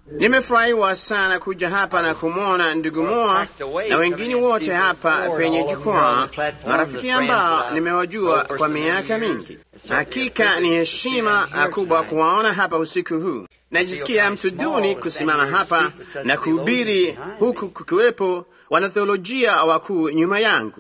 Nimefurahiwa sana kuja hapa na kumwona ndugu Moa na wengine wote hapa penye jukwaa, marafiki ambao nimewajua kwa miaka mingi. Hakika ni heshima kubwa kuwaona hapa usiku huu. Najisikia mtu duni kusimama hapa na kuhubiri huku kukiwepo wanatheolojia wakuu nyuma yangu,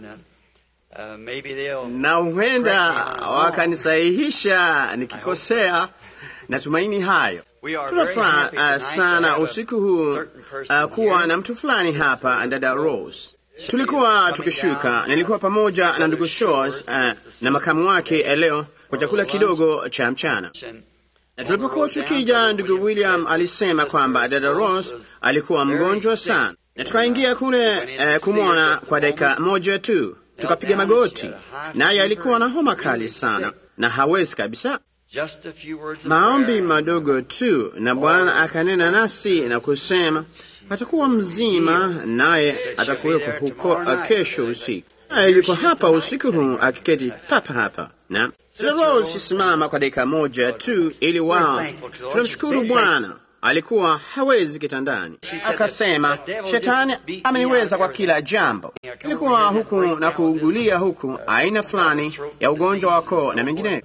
na huenda wakanisahihisha nikikosea. Natumaini hayo. Tunafuraha uh, sana usiku huu uh, kuwa na mtu fulani hapa, dada Rose. Tulikuwa tukishuka, nilikuwa pamoja na ndugu Shores uh, na makamu wake leo kwa chakula kidogo cha mchana. Na tulipokuwa tukija, ndugu William alisema kwamba dada Rose alikuwa mgonjwa sana, na tukaingia kule uh, kumwona kwa dakika moja tu, tukapiga magoti, naye alikuwa na homa kali sana na hawezi kabisa maombi madogo tu, na Bwana akanena nasi na kusema atakuwa mzima, naye atakuwepo huko kesho usiku. Naye yuko hapa usiku huu akiketi papa hapa na Rose simama kwa dakika moja tu, ili wao. Tunamshukuru Bwana. Alikuwa hawezi kitandani, akasema shetani ameniweza kwa kila jambo. Ilikuwa huku na kuugulia huku aina fulani ya ugonjwa wa koo na mengineyo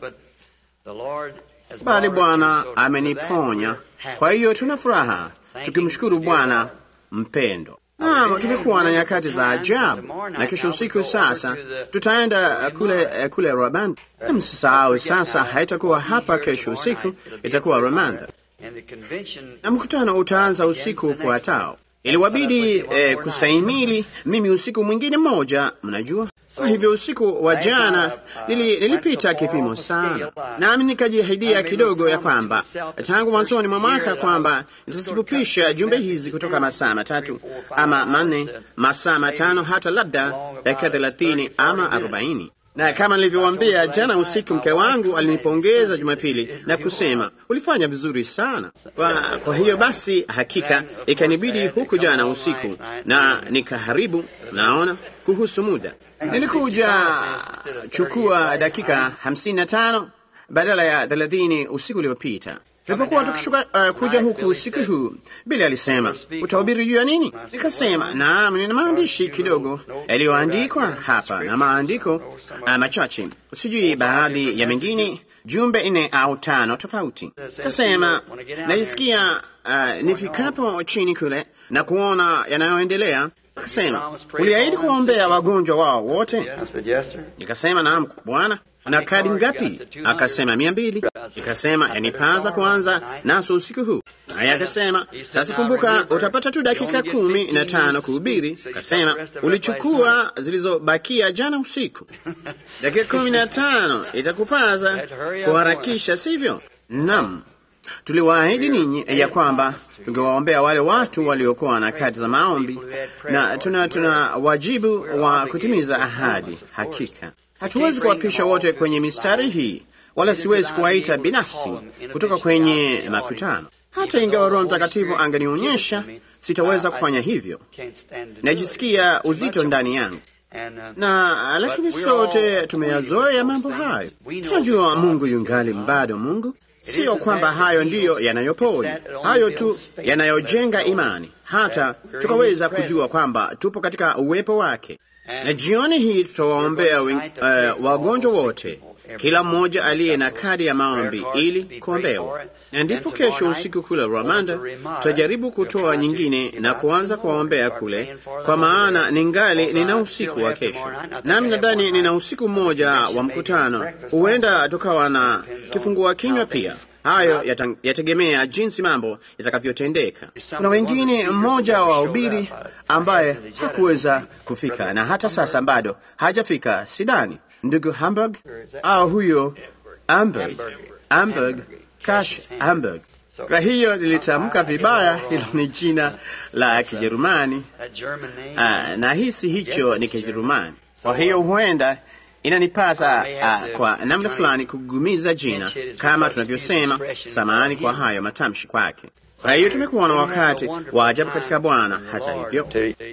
bali Bwana ameniponya. Kwa hiyo tuna furaha tukimshukuru Bwana mpendo. Naam, tumekuwa na nyakati za ajabu, na kesho usiku sasa tutaenda kule kule Rwanda. Msisahau sasa, haitakuwa hapa kesho usiku, itakuwa Rwanda, na mkutano utaanza usiku ufuatao. Iliwabidi eh, kustahimili mimi usiku mwingine mmoja, mnajua kwa hivyo usiku wa jana nili, nilipita kipimo sana, nami nikajiahidia kidogo ya kwamba tangu mwanzoni mwa mwaka kwamba nitasifupisha jumbe hizi kutoka masaa matatu ama manne, masaa matano, hata labda dakika thelathini ama arobaini na kama nilivyowaambia jana usiku, mke wangu alinipongeza Jumapili na kusema ulifanya vizuri sana. Kwa, kwa hiyo basi hakika ikanibidi huku jana usiku na nikaharibu, naona kuhusu muda nilikuja chukua dakika hamsini na tano badala ya thelathini usiku uliopita. Tulipokuwa tukishuka uh, kuja huku usiku huu, Bili alisema utahubiri juu ya nini? Nikasema naam, nina maandishi kidogo yaliyoandikwa hapa na maandiko uh, machache, sijui baadhi ya mengine, jumbe nne au tano tofauti. Kasema najisikia uh, nifikapo chini kule na kuona yanayoendelea Akasema, uliahidi kuwaombea wagonjwa wao wote? Nikasema, naam Bwana. Na kadi ngapi? Akasema, mia mbili. Nikasema, yanipaza kuanza naso usiku huu. Naye akasema, sasa kumbuka, utapata tu dakika kumi na tano kuhubiri. Akasema, ulichukua zilizobakia jana usiku. Dakika kumi na tano itakupaza kuharakisha, sivyo? Naam. Tuliwaahidi ninyi ya kwamba tungewaombea wale watu waliokuwa na kadi za maombi, na tuna tuna wajibu wa kutimiza ahadi. Hakika hatuwezi kuwapisha wote kwenye mistari hii, wala siwezi kuwaita binafsi kutoka kwenye makutano. Hata ingawa Roho Mtakatifu anganionyesha, sitaweza kufanya hivyo. Najisikia uzito ndani yangu na lakini sote tumeyazoea mambo hayo. Tunajua Mungu yungali bado Mungu. Siyo kwamba hayo ndiyo yanayoponya, hayo tu yanayojenga imani, hata tukaweza kujua kwamba tupo katika uwepo wake. Na jioni hii tutawaombea uh, wagonjwa wote, kila mmoja aliye na kadi ya maombi ili kuombewa, na ndipo kesho usiku kule Rwanda tutajaribu kutoa nyingine na kuanza kuwaombea kule, kwa maana ningali nina usiku wa kesho, nami nadhani nina usiku mmoja wa mkutano. Huenda tukawa na kifungua kinywa pia. Hayo yategemea jinsi mambo yatakavyotendeka. Kuna wengine, mmoja wa wahubiri ambaye hakuweza kufika na hata sasa bado hajafika, sidani ndugu Hamburg au huyo Amberg, Amberg Cash Hamburg. Kwa hiyo nilitamka vibaya, hilo ni jina la Kijerumani. Ah, na hisi hicho ni Kijerumani, kwa hiyo huenda inanipasa uh, kwa namna fulani kugumiza jina kama tunavyosema. Samahani kwa hayo matamshi kwake. Kwa hiyo tumekuwa na wakati wa ajabu katika Bwana. Hata hivyo,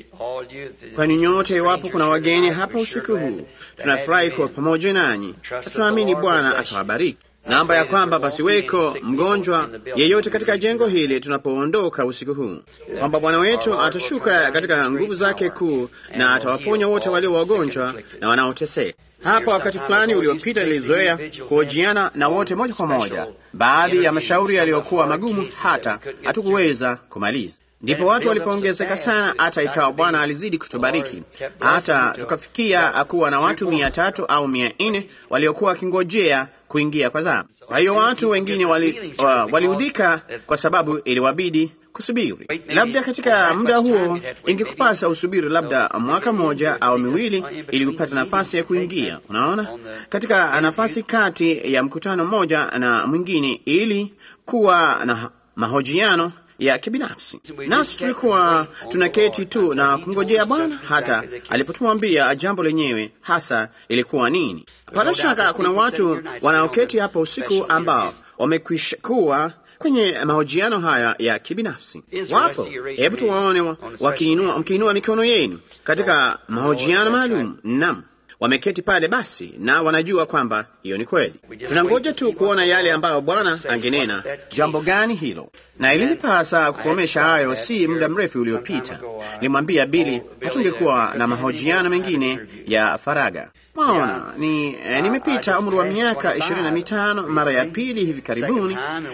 kwani nyote, iwapo kuna wageni hapa usiku huu, tunafurahi kuwa pamoja nanyi na tunaamini Bwana atawabariki. naomba ya kwamba pasiweko mgonjwa yeyote katika jengo hili tunapoondoka usiku huu, kwamba Bwana wetu atashuka katika nguvu zake kuu na atawaponya wote walio wagonjwa na wanaoteseka. Hapo wakati fulani uliopita nilizoea kuhojiana na wote moja kwa moja, baadhi ya mashauri yaliyokuwa magumu hata hatukuweza kumaliza. Ndipo watu walipoongezeka sana, hata ikawa Bwana alizidi kutubariki hata tukafikia kuwa na watu mia tatu au mia nne waliokuwa wakingojea kuingia kwa zamu. Kwa hiyo watu wengine waliudhika wali kwa sababu iliwabidi kusubiri. Labda katika muda huo ingekupasa usubiri labda mwaka mmoja au miwili ili kupata nafasi ya kuingia. Unaona, katika nafasi kati ya mkutano mmoja na mwingine, ili kuwa na mahojiano ya kibinafsi. Nasi tulikuwa tunaketi tu na kumngojea Bwana hata alipotuambia jambo lenyewe hasa ilikuwa nini. Bila shaka kuna watu wanaoketi hapa usiku ambao wamekwisha kuwa kwenye mahojiano haya ya kibinafsi. Wapo, hebu tuwaone wakiinua, mkiinua mikono yenu katika mahojiano maalum. Naam, wameketi pale basi, na wanajua kwamba hiyo ni kweli. Tunangoja tu kuona yale ambayo Bwana angenena. Jambo gani hilo? Na ilinipasa kukomesha hayo si muda mrefu uliopita. Nilimwambia Bili hatungekuwa na mahojiano mengine ya faraga. Mwaona ni eh, nimepita umri wa miaka ishirini na mitano mara ya pili hivi karibuni,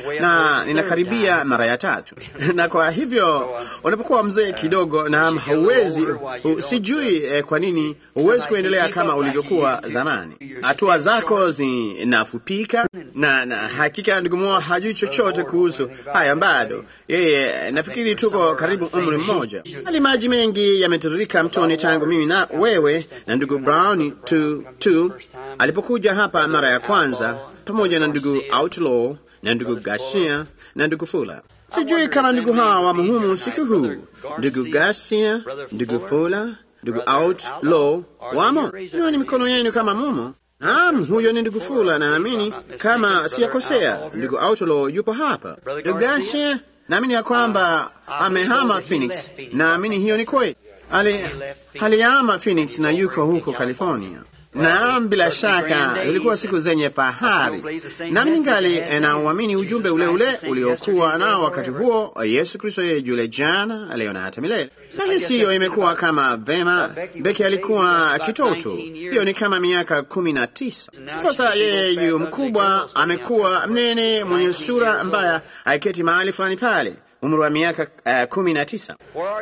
na ninakaribia mara ya tatu na kwa hivyo unapokuwa mzee kidogo na hauwezi hu, sijui eh, kwa nini huwezi kuendelea kama ulivyokuwa zamani. Hatua zako zinafupika, na, na hakika ndugu Moa hajui chochote kuhusu haya bado. Yeye nafikiri tuko karibu umri mmoja. Hali maji mengi yametiririka mtoni tangu mimi na wewe na ndugu Brown tu, tu alipokuja hapa mara ya kwanza pamoja na ndugu Outlaw na ndugu Garcia na ndugu Fula. Sijui kama ndugu hawa wamo humu usiku huu. Ndugu Garcia, ndugu Fula, ndugu Outlaw wamo. Nioni mikono yenu kama mumo. Naam, huyo ni ndugu Fula, naamini kama siyakosea. Ndugu Outlaw yupo hapa. Ndugu Garcia, naamini ya kwamba amehama Phoenix. Naamini hiyo ni kweli. Ali alihama Phoenix na yuko huko California. Naam, bila shaka ilikuwa siku zenye fahari, nami ningali na uamini ujumbe ule ule uliokuwa nao wakati huo, Yesu Kristo yeye yule jana, leo na hata milele. Na hisi hiyo imekuwa kama vema. Beki alikuwa kitoto, hiyo ni kama miaka kumi na tisa sasa. Yeye yu mkubwa, amekuwa mnene, mwenye sura mbaya, aiketi mahali fulani pale, umri wa miaka uh, kumi na tisa.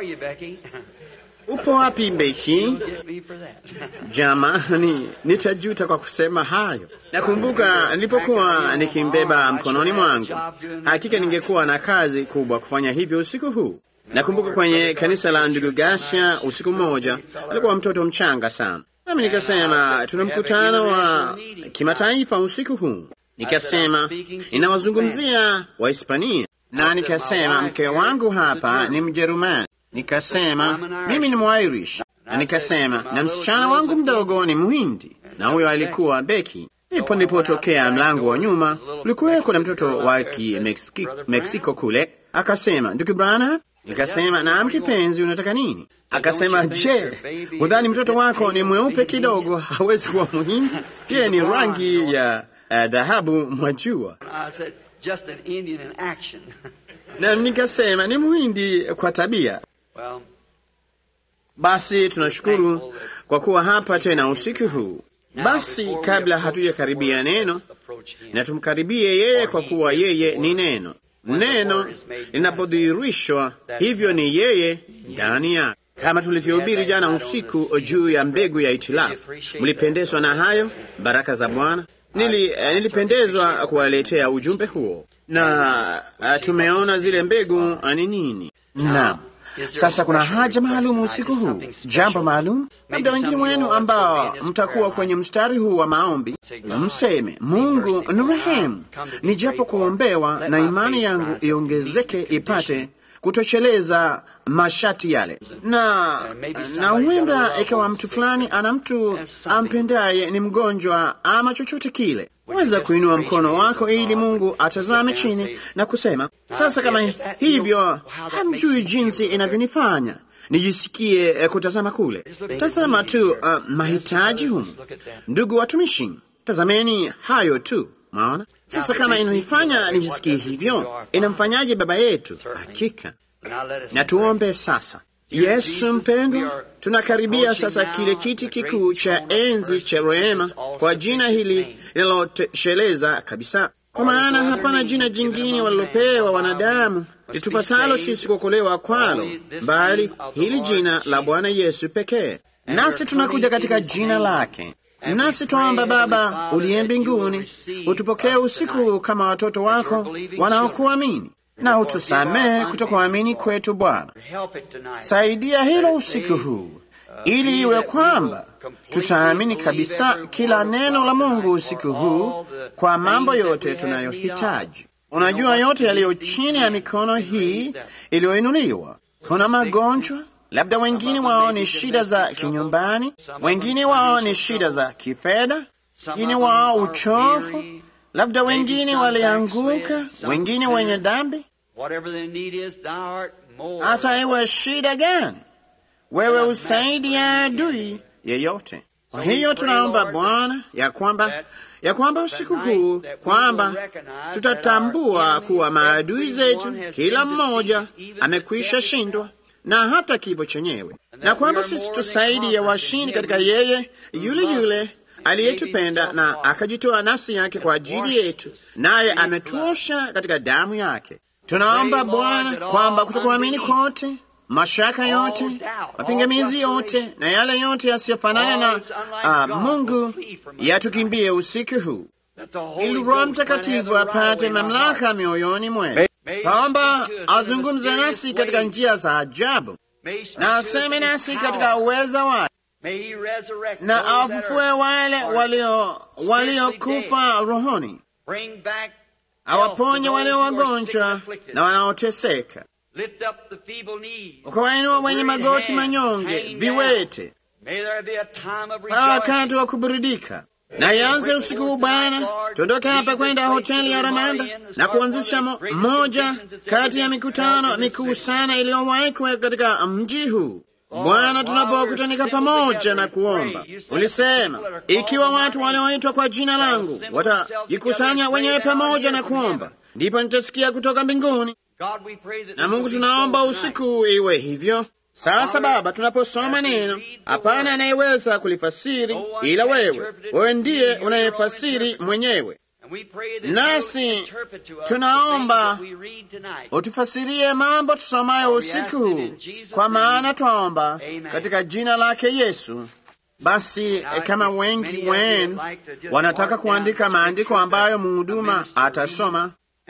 Upo wapi Beki? Jamani, nitajuta kwa kusema hayo. Nakumbuka nilipokuwa nikimbeba mkononi mwangu, hakika ningekuwa na kazi kubwa kufanya hivyo usiku huu. Nakumbuka kwenye kanisa la ndugu Gasha, usiku mmoja alikuwa mtoto mchanga sana, nami nikasema tuna mkutano wa kimataifa usiku huu. Nikasema ninawazungumzia Wahispania, na nikasema mke wangu hapa ni Mjerumani nikasema mimi ni Mwairish, na nikasema na msichana wangu mdogo ni Mhindi, na huyo alikuwa Beki. Ndipo nilipotokea mlango wa nyuma, ulikuweko na mtoto wa Kimeksiko kule. Akasema, ndugu Brana. Nikasema, naam kipenzi, unataka nini? Akasema, je, udhani mtoto wako ni mweupe kidogo, hawezi kuwa Mhindi? Yeye ni rangi ya dhahabu, uh, mwajua na nikasema ni Mhindi kwa tabia. Basi tunashukuru kwa kuwa hapa tena usiku huu. Basi kabla hatujakaribia neno, na tumkaribie yeye, kwa kuwa yeye ni neno. Neno linapodhihirishwa, hivyo ni yeye ndani yake, kama tulivyohubiri jana usiku juu ya mbegu ya itilafu. Mlipendezwa na hayo baraka za Bwana? Nili, uh, nilipendezwa kuwaletea ujumbe huo na uh, tumeona zile mbegu ni nini. Naam, sasa kuna haja maalum usiku huu, jambo maalum. Labda wengine wenu ambao mtakuwa kwenye mstari huu wa maombi, mseme Mungu ni rehemu, nijapo kuombewa na imani yangu iongezeke ipate kutosheleza mashati yale, na na huenda ikawa mtu fulani ana mtu ampendaye ni mgonjwa ama chochote kile. Weza kuinua mkono wako ili Mungu atazame chini na kusema, sasa kama hivyo hamjui jinsi inavyonifanya nijisikie eh, kutazama kule. Tazama tu uh, mahitaji humu. Ndugu watumishi, tazameni hayo tu. Maona sasa, kama inanifanya nijisikie hivyo, inamfanyaje baba yetu? Hakika na tuombe sasa. Yesu mpendwa, tunakaribia sasa kile kiti kikuu cha enzi cha rehema kwa jina hili linalotosheleza kabisa, kwa maana hapana jina jingine walilopewa wanadamu litupasalo sisi kuokolewa kwalo, bali hili jina la Bwana Yesu pekee. Nasi tunakuja katika jina lake, nasi twaomba Baba uliye mbinguni, utupokee usiku kama watoto wako wanaokuamini na utusamehe kutokuamini kwetu. Bwana, saidia hilo usiku huu, ili iwe kwamba tutaamini kabisa kila neno la Mungu usiku huu kwa mambo yote tunayohitaji. Unajua yote yaliyo chini ya mikono hii iliyoinuliwa. Kuna magonjwa, labda wengine wao ni shida za kinyumbani, wengine wao ni shida za kifedha, wengine wao uchofu labda wengine walianguka, wengine wenye dhambi. Hata iwe shida gani, wewe usaidi ya adui yeyote. Kwa hiyo tunaomba Bwana ya kwamba ya kwamba usiku huu kwamba tutatambua kuwa maadui zetu kila mmoja amekwisha shindwa na hata kifo chenyewe, na kwamba sisi tusaidi ya washindi katika yeye yule yule aliyetupenda na akajitoa nafsi yake kwa ajili yetu, naye ametuosha katika damu yake. Tunaomba Bwana kwamba kutokuamini kote, mashaka yote, mapingamizi yote na yale yote yasiyofanana na uh, Mungu yatukimbie usiku huu, ili Roho Mtakatifu apate mamlaka mioyoni mwetu. Twaomba azungumze nasi katika njia za ajabu na aseme nasi katika uweza wake na awafufue wale waliokufa walio rohoni, awaponye walio wagonjwa na wanaoteseka, ukawainua wenye magoti manyonge, viwete, kwa wakati wa kuburudika. Na ianze usiku huu Bwana, tuondoke hapa kwenda hoteli ya Ramanda na kuanzisha mo, moja kati ya mikutano mikuu sana iliyowahi kuweka katika mji huu. Bwana, tunapokutanika pamoja na kuomba, ulisema ikiwa watu walioitwa kwa jina langu watajikusanya wenyewe pamoja na kuomba, ndipo nitasikia kutoka mbinguni. Na Mungu, tunaomba usiku iwe hivyo. Sasa Baba, tunaposoma neno, hapana anayeweza kulifasiri ila wewe. Wewe ndiye unayefasiri mwenyewe, nasi tunaomba utufasirie mambo tusomayo usiku huu, kwa maana twaomba katika jina lake Yesu. Basi kama wengi wenu wanataka kuandika maandiko ambayo mhuduma atasoma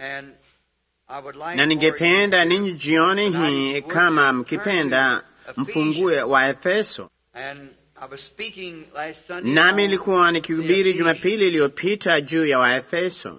na ningependa ninyi jioni hii, kama mkipenda, mfungue wa Efeso. Nami nilikuwa nikihubiri Jumapili iliyopita juu ya Waefeso,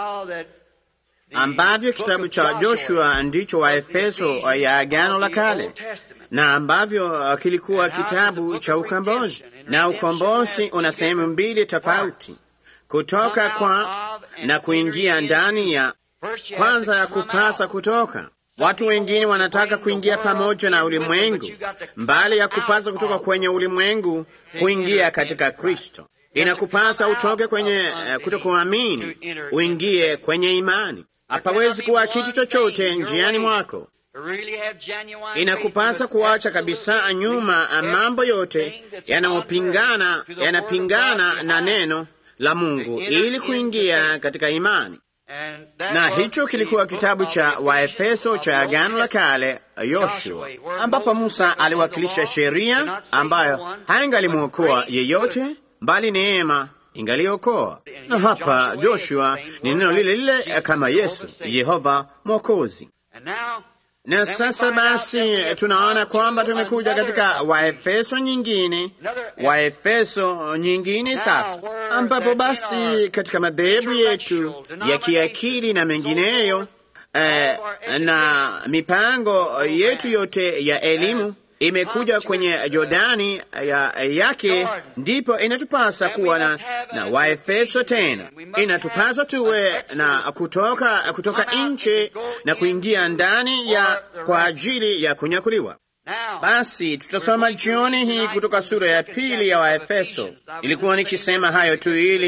ambavyo kitabu cha Joshua ndicho Waefeso ya Agano la Kale, na ambavyo kilikuwa kitabu cha ukombozi, na ukombozi una sehemu mbili tofauti, kutoka kwa na kuingia ndani ya kwanza ya kupasa kutoka. Watu wengine wanataka kuingia pamoja na ulimwengu, mbali ya kupasa kutoka kwenye ulimwengu kuingia katika Kristo. Inakupasa utoke kwenye uh, kutokuamini uingie kwenye imani. Hapawezi kuwa kitu chochote njiani mwako. Inakupasa kuacha kabisa nyuma mambo yote yanayopingana, yanapingana na neno la Mungu ili kuingia katika imani na hicho kilikuwa kitabu cha Waefeso cha Agano la Kale, Yoshua, ambapo Musa aliwakilisha sheria ambayo haingalimwokoa yeyote, bali neema ingaliokoa. Na hapa Joshua ni neno lile lile kama Yesu, Yehova Mwokozi. Na sasa basi tunaona kwamba tumekuja katika Waefeso nyingine, Waefeso nyingine sasa, ambapo basi katika madhehebu yetu ya kiakili na mengineyo eh, na mipango yetu yote ya elimu imekuja kwenye Jordani ya, yake, ndipo inatupasa kuwa na, na Waefeso tena. Inatupasa tuwe na kutoka, kutoka nje na kuingia ndani ya kwa ajili ya kunyakuliwa. Basi tutasoma jioni hii kutoka sura ya pili ya Waefeso. Ilikuwa nikisema hayo tu ili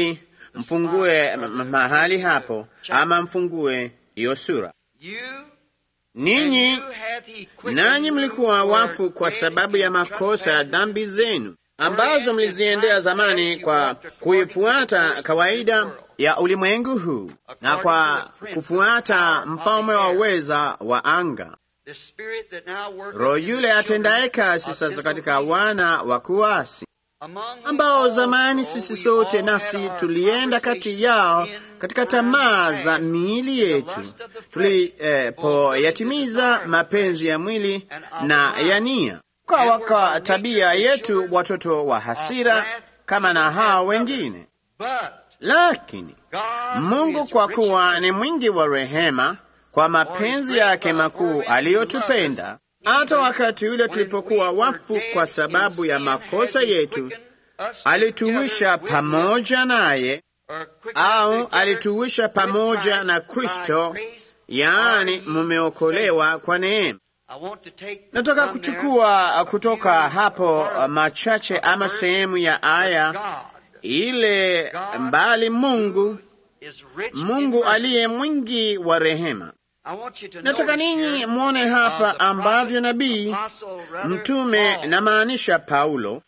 mfungue mahali hapo, ama mfungue hiyo sura. Ninyi nanyi mlikuwa wafu kwa sababu ya makosa ya dhambi zenu ambazo mliziendea zamani kwa kuifuata kawaida ya ulimwengu huu na kwa kufuata mfalme wa uweza wa anga, roho yule atendaye kazi sasa katika wana wa kuasi, ambao zamani sisi sote nasi tulienda kati yao katika tamaa za miili yetu, tulipoyatimiza eh, mapenzi ya mwili na ya nia kwa waka tabia yetu watoto wa hasira kama na hao wengine. Lakini Mungu kwa kuwa ni mwingi wa rehema, kwa mapenzi yake makuu aliyotupenda, hata wakati ule tulipokuwa wafu kwa sababu ya makosa yetu, alituwisha pamoja naye, au alituwisha pamoja na Kristo, yaani mumeokolewa kwa neema. Nataka kuchukua kutoka hapo machache ama sehemu ya aya ile mbali. Mungu, Mungu aliye mwingi wa rehema. Nataka ninyi mwone hapa ambavyo nabii mtume, namaanisha Paulo,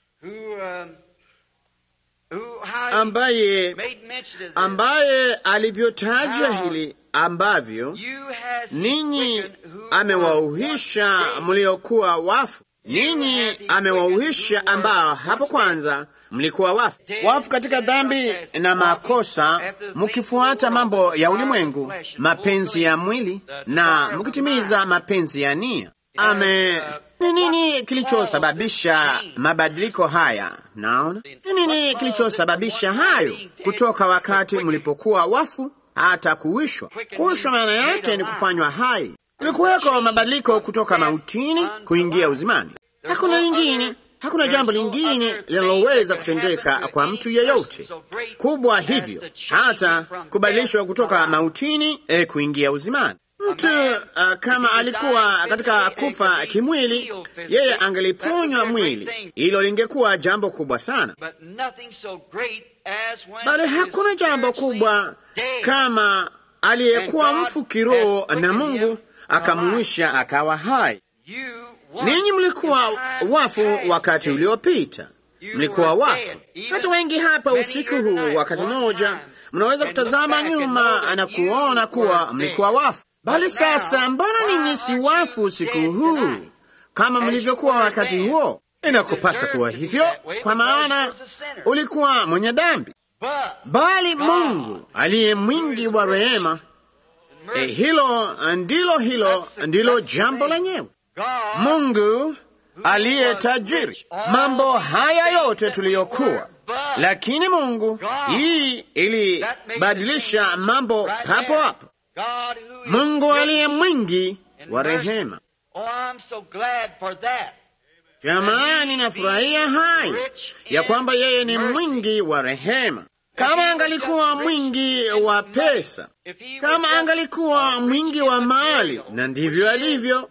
ambaye ambaye alivyotaja hili ambavyo ninyi amewauhisha mliokuwa wafu, ninyi amewauhisha ambao hapo kwanza mlikuwa wafu, wafu katika dhambi na makosa, mkifuata mambo ya ulimwengu, mapenzi ya mwili na mkitimiza mapenzi ya nia. Ame ni nini kilichosababisha mabadiliko haya? Naona ni nini kilichosababisha hayo, kutoka wakati mlipokuwa wafu hata kuwishwa. Kuwishwa maana yake ni kufanywa hai. Kulikuweko mabadiliko kutoka mautini kuingia uzimani. Hakuna lingine, hakuna jambo lingine linaloweza kutendeka kwa mtu yeyote kubwa hivyo hata kubadilishwa kutoka mautini eh, kuingia uzimani. Mtu uh, kama alikuwa katika kufa kimwili, yeye angeliponywa mwili, hilo lingekuwa jambo kubwa sana, bali hakuna jambo kubwa kama aliyekuwa mfu kiroho na Mungu akamuisha akawa hai. Ninyi mlikuwa wafu wakati uliopita, mlikuwa wafu. Hata wengi hapa usiku huu, wakati mmoja, mnaweza kutazama nyuma na kuona kuwa mlikuwa wafu. Bali sasa, mbona ninyi si wafu usiku huu kama mlivyokuwa wakati huo? Inakupasa kuwa hivyo, kwa maana ulikuwa mwenye dhambi. Bali Mungu aliye mwingi wa rehema, eh, hilo ndilo hilo ndilo jambo lenyewe. Mungu aliye tajiri, mambo haya yote tuliyokuwa, lakini Mungu hii ilibadilisha mambo papo hapo. Mungu aliye mwingi wa rehema. Jamani, nafurahia hayo ya kwamba yeye ni mwingi wa rehema. Kama angalikuwa mwingi wa pesa, kama angalikuwa mwingi wa mali, na ndivyo alivyo,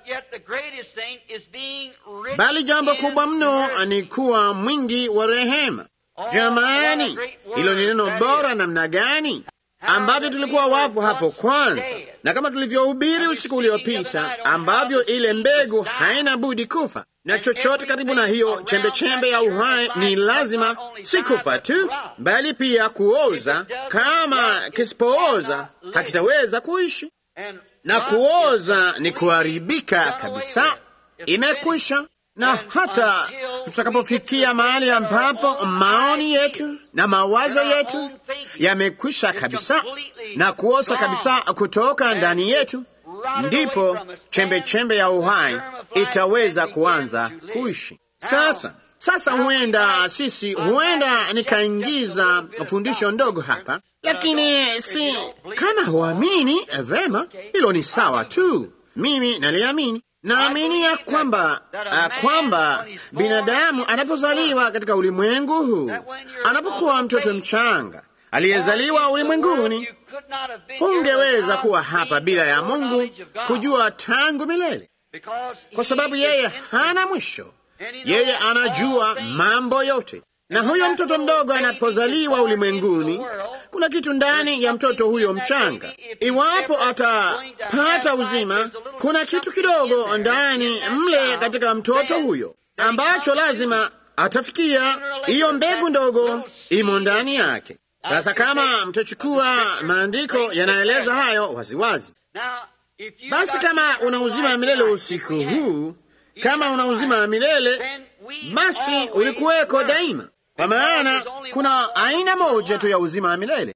bali jambo kubwa mno ni kuwa mwingi wa rehema. Jamani, hilo ni neno bora namna gani ambavyo tulikuwa wafu hapo kwanza, na kama tulivyohubiri usiku uliopita, ambavyo ile mbegu haina budi kufa, na chochote karibu na hiyo chembechembe ya uhai ni lazima si kufa tu, bali pia kuoza. Kama kisipooza hakitaweza kuishi, na kuoza ni kuharibika kabisa, imekwisha na hata tutakapofikia mahali ambapo maoni yetu na mawazo yetu yamekwisha kabisa na kuoza kabisa kutoka ndani yetu, ndipo chembe chembe ya uhai itaweza kuanza kuishi. Sasa sasa, huenda sisi, huenda nikaingiza fundisho ndogo hapa, lakini si kama huamini vema, hilo ni sawa tu, mimi naliamini. Naamini ya kwamba uh, kwamba binadamu anapozaliwa katika ulimwengu huu, anapokuwa mtoto mchanga aliyezaliwa ulimwenguni, hungeweza kuwa hapa bila ya Mungu kujua tangu milele, kwa sababu yeye hana mwisho. Yeye anajua mambo yote, Na huyo mtoto mdogo anapozaliwa ulimwenguni, kuna kitu ndani ya mtoto huyo mchanga. Iwapo atapata uzima, kuna kitu kidogo ndani mle katika mtoto huyo ambacho lazima atafikia. Hiyo mbegu ndogo imo ndani yake. Sasa kama mtachukua maandiko yanaeleza hayo waziwazi, basi kama una uzima wa milele usiku huu, kama una uzima wa milele, basi ulikuweko daima, kwa maana kuna aina moja tu ya uzima wa milele.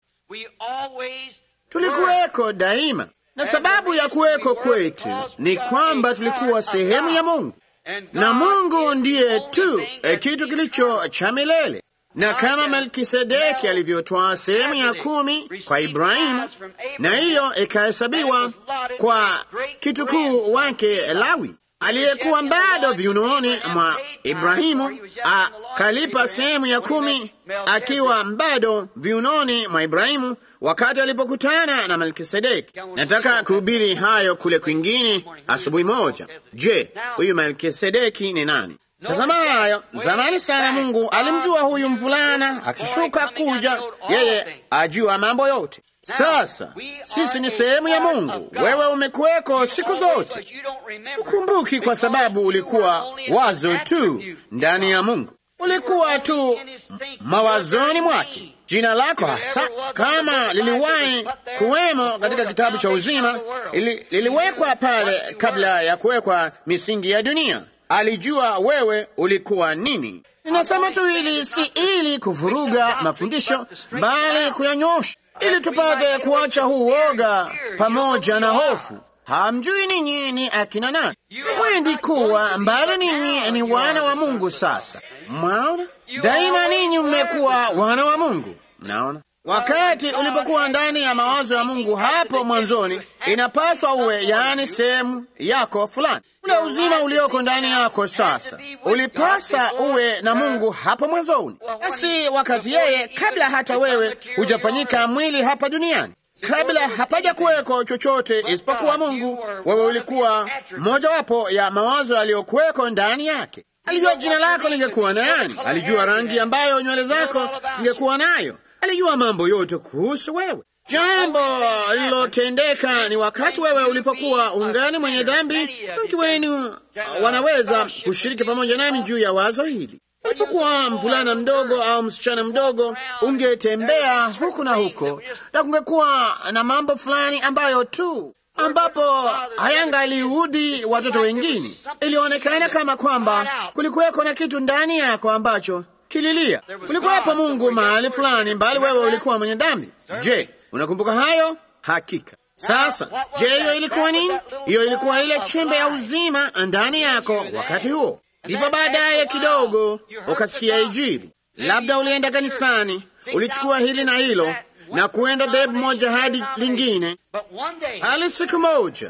Tulikuweko daima, na sababu ya kuweko kwetu ni kwamba tulikuwa sehemu ya Mungu, na Mungu ndiye tu e, kitu kilicho cha milele na kama Melkisedeki alivyotwaa sehemu ya kumi kwa Ibrahimu, na hiyo ikahesabiwa kwa kitukuu wake Lawi aliyekuwa bado viunoni mwa Ibrahimu, akalipa sehemu ya kumi akiwa bado viunoni mwa Ibrahimu wakati alipokutana na Melkisedeki. Nataka kuhubiri hayo kule kwingine asubuhi moja. Je, huyu Melkisedeki ni nani? Tazama hayo. Zamani sana Mungu alimjua huyu mvulana akishuka kuja, yeye ajua mambo yote. Sasa sisi ni sehemu ya Mungu. Wewe umekuweko siku zote, ukumbuki, kwa sababu ulikuwa wazo tu ndani ya Mungu, ulikuwa tu mawazoni mwake. Jina lako hasa kama liliwahi kuwemo katika kitabu cha uzima, ili, liliwekwa pale kabla ya kuwekwa misingi ya dunia. Alijua wewe ulikuwa nini. Ninasema tu hili si ili kuvuruga mafundisho, bali kuyanyosha, ili tupate kuacha huu woga pamoja na hofu. Hamjui ninyi ni akina nani, hamwendi kuwa mbali. Ninyi ni wana wa Mungu. Sasa mwaona, daima ninyi mmekuwa wana wa Mungu. Mnaona, wakati ulipokuwa ndani ya mawazo ya Mungu hapo mwanzoni, inapaswa uwe, yaani sehemu yako fulani ule uzima ulioko ndani yako sasa ulipasa uwe na Mungu hapo mwanzoni, basi wakati yeye, kabla hata wewe hujafanyika mwili hapa duniani, kabla hapaja kuweko chochote isipokuwa Mungu, wewe ulikuwa mojawapo ya mawazo yaliyokuweko ndani yake. Alijua jina lako lingekuwa nani, alijua rangi ambayo nywele zako zingekuwa nayo, alijua mambo yote kuhusu wewe. Jambo lililotendeka ni wakati wewe ulipokuwa ungali mwenye dhambi. Wengi wenu wanaweza kushiriki pamoja nami juu ya wazo hili. Ulipokuwa mvulana mdogo au msichana mdogo, ungetembea huku na huko, na kungekuwa na mambo fulani ambayo tu ambapo hayangaliudhi watoto wengine. Ilionekana kama kwamba kulikuweko na kitu ndani yako ambacho kililia. Kulikuwepo Mungu mahali fulani, bali wewe ulikuwa mwenye dhambi. Je, unakumbuka hayo? Hakika. Sasa, je, hiyo ilikuwa nini? Hiyo ilikuwa ile chembe ya uzima ndani yako wakati huo. Ndipo baadaye kidogo ukasikia Injili, labda ulienda kanisani, ulichukua hili na hilo na kuenda dhehebu moja hadi lingine, hali siku moja,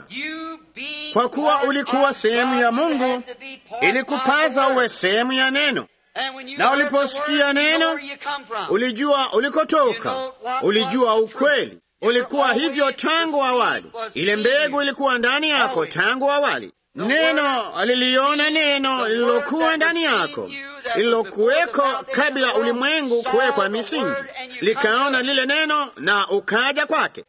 kwa kuwa ulikuwa sehemu ya Mungu, ilikupaza uwe sehemu ya neno na uliposikia neno ulijua ulikotoka, ulijua ukweli. Ulikuwa hivyo tangu awali, ile mbegu ilikuwa ndani yako tangu awali. Neno liliona neno lililokuwa ndani yako, lililokuweko kabla ulimwengu kuwekwa misingi, likaona lile neno na ukaja kwake,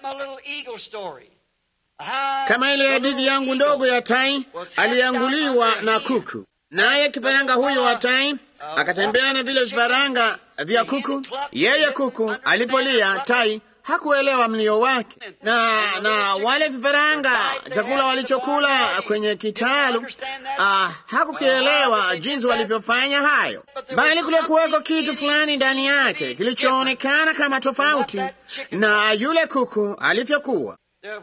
kama ile hadithi yangu ndogo ya tai alianguliwa na kuku naye kifaranga huyo wa tai akatembea na vile vifaranga vya kuku. Yeye kuku alipolia, tai hakuelewa mlio wake, na na wale vifaranga chakula walichokula kwenye kitalu ah, hakukielewa jinsi walivyofanya hayo, bali kulikuweko kitu fulani ndani yake kilichoonekana kama tofauti na yule kuku alivyokuwa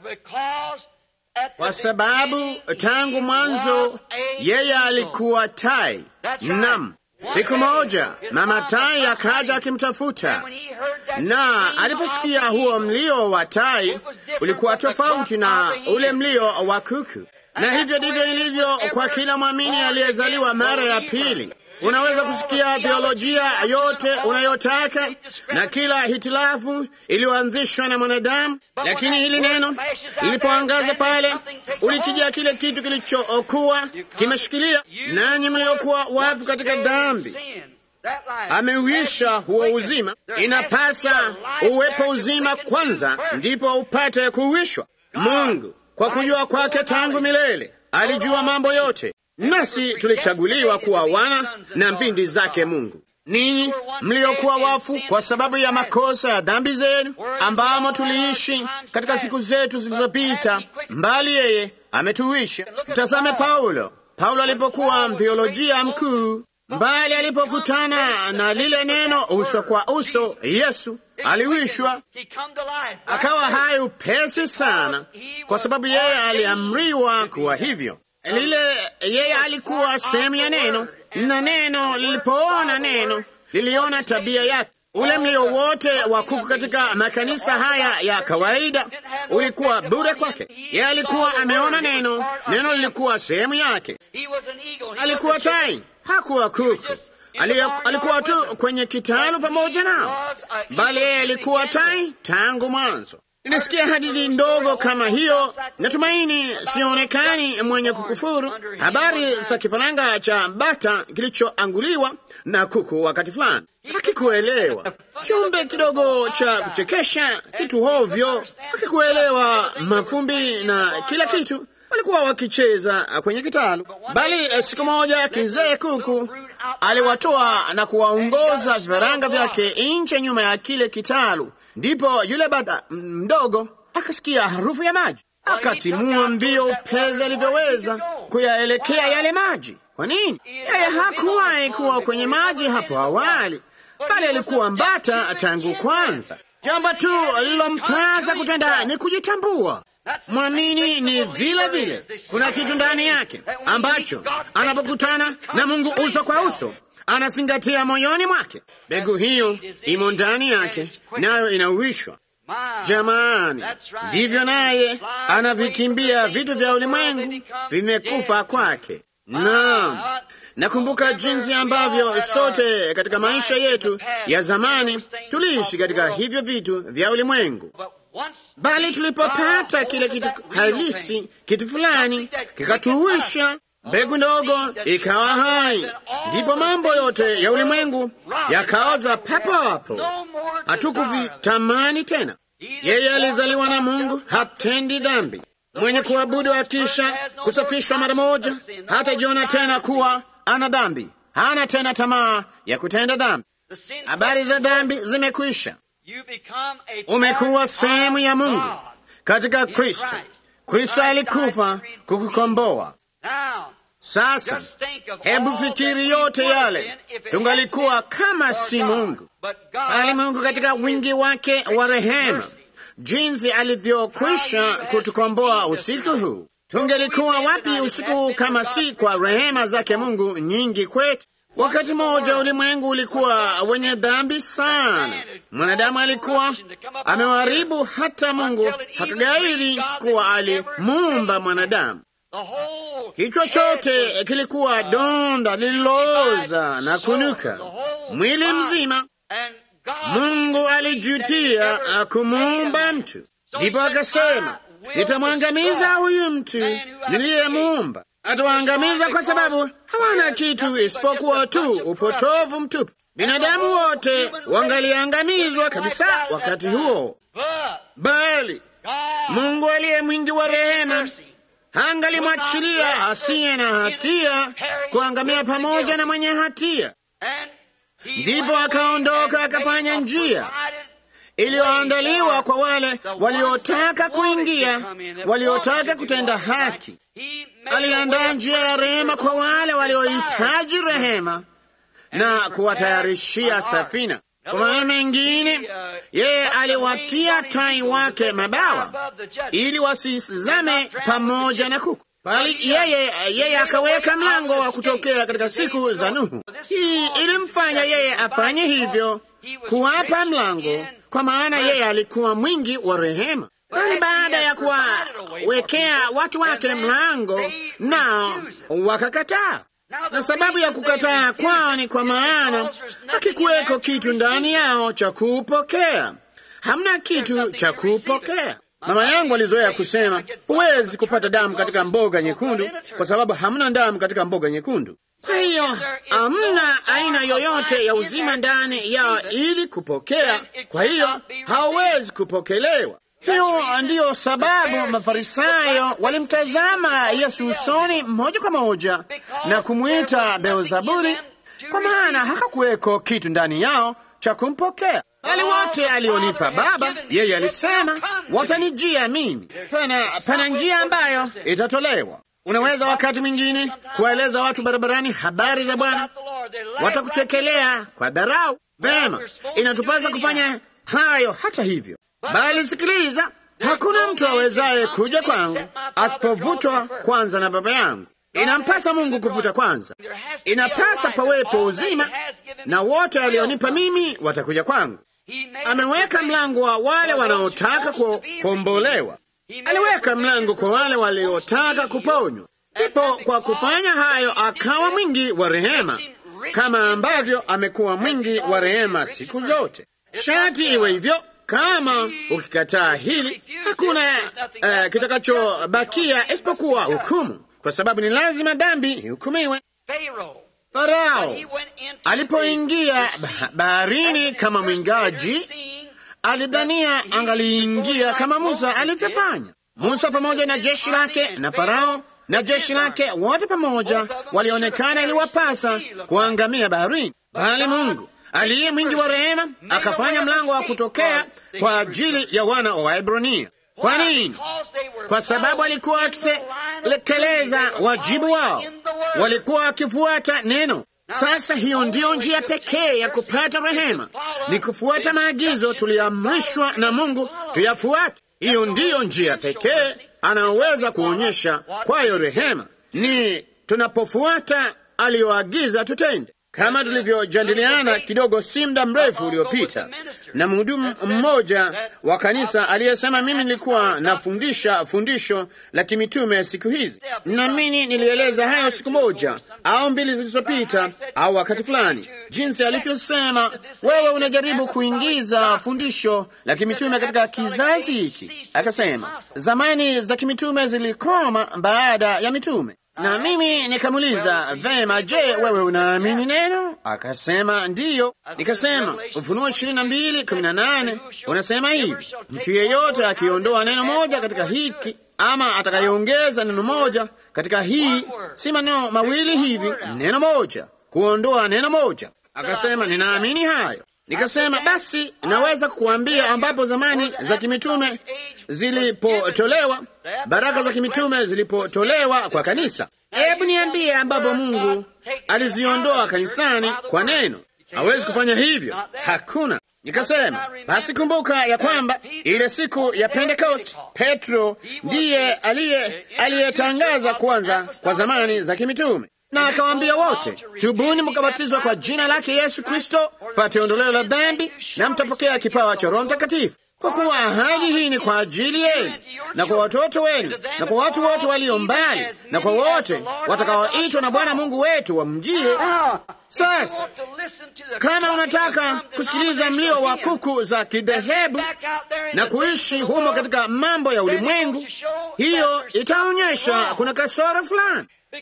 kwa sababu tangu mwanzo yeye alikuwa tai. Nam, siku moja mama tai akaja akimtafuta, na aliposikia huo mlio wa tai ulikuwa tofauti na ule mlio wa kuku. Na hivyo ndivyo ilivyo kwa kila mwamini aliyezaliwa mara ya pili. Unaweza kusikia theolojia yote unayotaka na kila hitilafu iliyoanzishwa na mwanadamu, lakini hili neno lilipoangaza pale, ulikijia kile kitu kilichokuwa kimeshikilia. Nanyi mliokuwa wafu katika dhambi, ameuisha huo uzima. Inapasa uwepo uzima kwanza, ndipo upate kuuishwa. Mungu kwa kujua kwake tangu milele alijua mambo yote, nasi tulichaguliwa kuwa wana na mbindi zake Mungu. Ninyi mliokuwa wafu kwa sababu ya makosa ya dhambi zenu, ambamo tuliishi katika siku zetu zilizopita, mbali yeye ametuisha. Mtazame Paulo. Paulo alipokuwa mtheolojia mkuu, mbali alipokutana na lile neno uso kwa uso, Yesu aliwishwa akawa hai upesi sana, kwa sababu yeye aliamriwa kuwa hivyo. Lile yeye alikuwa sehemu ya neno, na neno lilipoona neno liliona tabia yake. Ule mlio wote wa kuku katika makanisa haya ya kawaida ulikuwa bure kwake. Yeye alikuwa ameona neno, neno lilikuwa sehemu yake. Alikuwa tai, hakuwa kuku. Alikuwa tu kwenye kitalu pamoja nao, bali yeye alikuwa tai tangu mwanzo. Nilisikia hadithi ndogo kama hiyo. Natumaini sionekani mwenye kukufuru. Habari za kifaranga cha bata kilichoanguliwa na kuku wakati fulani, hakikuelewa kiumbe kidogo cha kuchekesha, kitu hovyo, hakikuelewa mafumbi na kila kitu walikuwa wakicheza kwenye kitalu, bali siku moja kizee kuku aliwatoa na kuwaongoza vifaranga vyake nje nyuma ya kile kitalu. Ndipo yule bata mdogo akasikia harufu ya maji, akatimua mbio upesi alivyoweza kuyaelekea yale maji. Kwa nini? Yeye hakuwahi kuwa kwenye maji hapo awali, bali alikuwa mbata tangu kwanza. Jambo tu lilompasa kutenda ni kujitambua. Mwamini ni vile vile, kuna kitu ndani yake ambacho anapokutana na Mungu uso kwa uso anazingatia moyoni mwake. Mbegu hiyo imo ndani yake, nayo inauishwa. Jamani, ndivyo naye anavikimbia vitu vya ulimwengu, vimekufa kwake. Naam, nakumbuka jinsi ambavyo sote katika maisha yetu ya zamani tuliishi katika hivyo vitu vya ulimwengu bali tulipopata kile kitu halisi, kitu fulani kikatuisha, mbegu ndogo ikawa hai, ndipo mambo yote ya ulimwengu yakaoza papo hapo, hatukuvitamani tena. Yeye alizaliwa na Mungu, hatendi dhambi, mwenye kuabudu akisha kusafishwa mara moja, hatajiona tena kuwa ana dhambi, hana tena tamaa ya kutenda dhambi. Habari za dhambi zimekwisha. Umekuwa sehemu ya Mungu katika Kristo. Kristo alikufa kukukomboa. Sasa hebu fikiri yote yale tungalikuwa kama si Mungu, bali Mungu katika wingi wake wa rehema, jinsi alivyokwisha kutukomboa usiku huu. Tungelikuwa wapi usiku kama si kwa rehema zake Mungu nyingi kwetu? Wakati mmoja ulimwengu ulikuwa wenye dhambi sana. Mwanadamu alikuwa amewaharibu, hata Mungu hakagairi kuwa alimuumba mwanadamu. Kichwa chote kilikuwa donda lililooza na kunuka, mwili mzima. Mungu alijutia kumuumba mtu, ndipo akasema, nitamwangamiza huyu mtu niliyemuumba atawaangamiza kwa sababu hawana kitu isipokuwa tu upotovu mtupu. Binadamu wote wangaliangamizwa kabisa wakati huo, bali Mungu aliye mwingi wa rehema hangalimwachilia asiye na hatia kuangamia pamoja na mwenye hatia. Ndipo akaondoka akafanya njia iliyoandaliwa kwa wale waliotaka kuingia, waliotaka kutenda haki. Aliandaa njia ya rehema kwa wale waliohitaji rehema na kuwatayarishia safina. Kwa maneno mengine, yeye aliwatia tai wake mabawa ili wasizame pamoja na kuku, bali yeye yeye akaweka mlango wa kutokea katika siku za Nuhu. Hii ilimfanya yeye afanye hivyo, kuwapa mlango, kwa maana yeye alikuwa mwingi wa rehema bali baada ya kuwawekea watu wake mlango, nao wakakataa. Na sababu ya kukataa kwao ni kwa maana hakikuweko kitu ndani yao cha kuupokea. Hamna kitu cha kuupokea. Mama yangu alizoea kusema, huwezi kupata damu katika mboga nyekundu kwa sababu hamna damu katika mboga nyekundu. Kwa hiyo hamna aina yoyote ya uzima ndani yao ili kupokea, kwa hiyo hawawezi kupokelewa. Hiyo ndiyo sababu Mafarisayo walimtazama Yesu usoni moja kwa moja na kumwita Beelzebuli, kwa maana hakakuweko kitu ndani yao cha kumpokea. Wale wote alionipa Baba, yeye alisema watanijia mimi. Pana, pana njia ambayo itatolewa. Unaweza wakati mwingine kuwaeleza watu barabarani habari za Bwana, watakuchekelea kwa dharau. Vema, inatupasa kufanya hayo hata hivyo, bali sikiliza, hakuna mtu awezaye kuja kwangu asipovutwa kwanza na Baba yangu. Inampasa Mungu kuvuta kwanza, inapasa pawepo uzima, na wote alionipa mimi watakuja kwangu. Ameweka mlango wa wale wanaotaka kukombolewa, aliweka mlango kwa wale waliotaka kuponywa. Ndipo kwa kufanya hayo akawa mwingi wa rehema, kama ambavyo amekuwa mwingi wa rehema siku zote. Shati iwe hivyo. Kama ukikataa hili, hakuna uh, kitakachobakia isipokuwa hukumu, kwa sababu ni lazima dhambi ihukumiwe. Farao alipoingia baharini kama mwingaji, alidhania angaliingia kama Musa alivyofanya. Musa pamoja na jeshi lake na Farao na jeshi lake wote pamoja walionekana iliwapasa kuangamia baharini, bali Mungu aliye mwingi wa rehema akafanya mlango wa kutokea kwa ajili ya wana wa Waebrania. Kwa nini? Kwa sababu alikuwa akitekeleza wajibu wao, walikuwa wakifuata neno. Sasa hiyo ndiyo njia pekee ya kupata rehema, ni kufuata maagizo tuliamrishwa na Mungu tuyafuate. Hiyo ndiyo njia pekee anaweza kuonyesha kwayo rehema, ni tunapofuata aliyoagiza tutende kama tulivyojadiliana kidogo si muda mrefu uliopita na mhudumu mmoja wa kanisa aliyesema, mimi nilikuwa nafundisha fundisho la kimitume siku hizi, namini nilieleza hayo siku moja au mbili zilizopita au wakati fulani, jinsi alivyosema, wewe unajaribu kuingiza fundisho la kimitume katika kizazi hiki. Akasema zamani za kimitume zilikoma baada ya mitume na mimi nikamuuliza vema, je, wewe unaamini neno? Akasema ndiyo. Nikasema Ufunuo ishirini na mbili kumi na nane unasema hivi, mtu yeyote akiondoa neno moja katika hiki ama atakayeongeza neno moja katika hii, si maneno mawili hivi, neno moja, kuondoa neno moja. Akasema ninaamini hayo. Nikasema basi naweza kukuambia ambapo zamani za kimitume zilipotolewa, baraka za kimitume zilipotolewa kwa kanisa. Hebu niambie ambapo Mungu aliziondoa kanisani kwa neno. Hawezi kufanya hivyo, hakuna. Nikasema basi kumbuka ya kwamba ile siku ya Pentecost Petro ndiye aliye aliyetangaza kwanza kwa zamani za kimitume na akawaambia wote, tubuni mkabatizwa kwa jina lake Yesu Kristo pate ondoleo la dhambi, na mtapokea kipawa cha Roho Mtakatifu, kwa kuwa ahadi hii ni kwa ajili yenu na kwa watoto wenu na kwa watu wote walio mbali na kwa wote watakaoitwa na Bwana Mungu wetu wamjie. Sasa kama unataka kusikiliza mlio wa kuku za kidhehebu na kuishi humo katika mambo ya ulimwengu, hiyo itaonyesha kuna kasoro fulani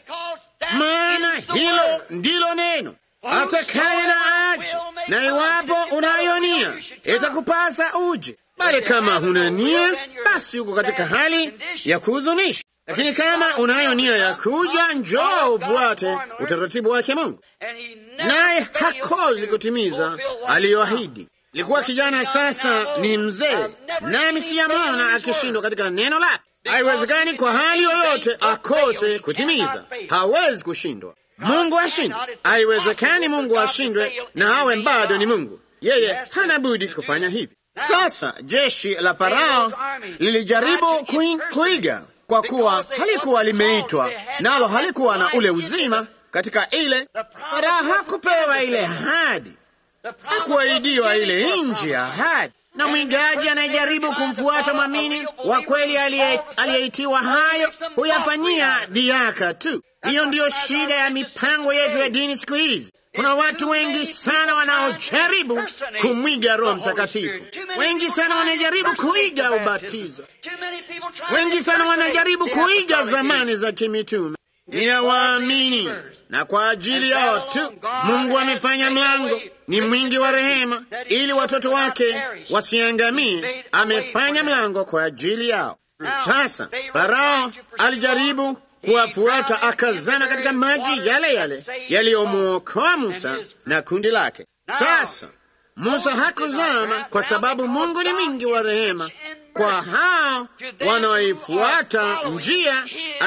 maana hilo ndilo neno atakaye na aje, na iwapo unayo nia itakupasa uje, bali kama huna nia, basi uko katika hali ya kuhuzunisha. Lakini kama unayo nia ya kuja, njoo ufuate utaratibu wake Mungu, naye hakozi kutimiza aliyoahidi. Likuwa kijana, sasa ni mzee, nami siyamwona akishindwa katika neno lake. Haiwezekani kwa hali yoyote akose kutimiza, hawezi kushindwa. Mungu ashindwe, haiwezekani Mungu ashindwe na awe bado ni Mungu. Yeye hana budi kufanya hivi. Sasa jeshi la Farao lilijaribu kuiga, kwa kuwa halikuwa limeitwa nalo halikuwa na ule uzima katika ile. Farao hakupewa ile ahadi, hakuahidiwa ile nchi ya ahadi na mwigaji anayejaribu kumfuata mwamini wa kweli aliyeitiwa hayo huyafanyia diaka tu. Hiyo ndiyo shida ya mipango yetu ya dini siku hizi. Kuna watu wengi sana wanaojaribu kumwiga Roho Mtakatifu, wengi sana wanajaribu kuiga ubatizo, wengi sana wanajaribu kuiga zamani za kimitume ni ya waamini, na kwa ajili yao tu Mungu amefanya mlango. Ni mwingi wa rehema, ili watoto wake wasiangamie. Amefanya mlango kwa ajili yao. Sasa Farao alijaribu kuwafuata, akazama katika maji yale yale yaliyomwokoa Musa na kundi lake. Sasa Musa hakuzama kwa sababu Mungu ni mwingi wa rehema kwa hao wanaoifuata njia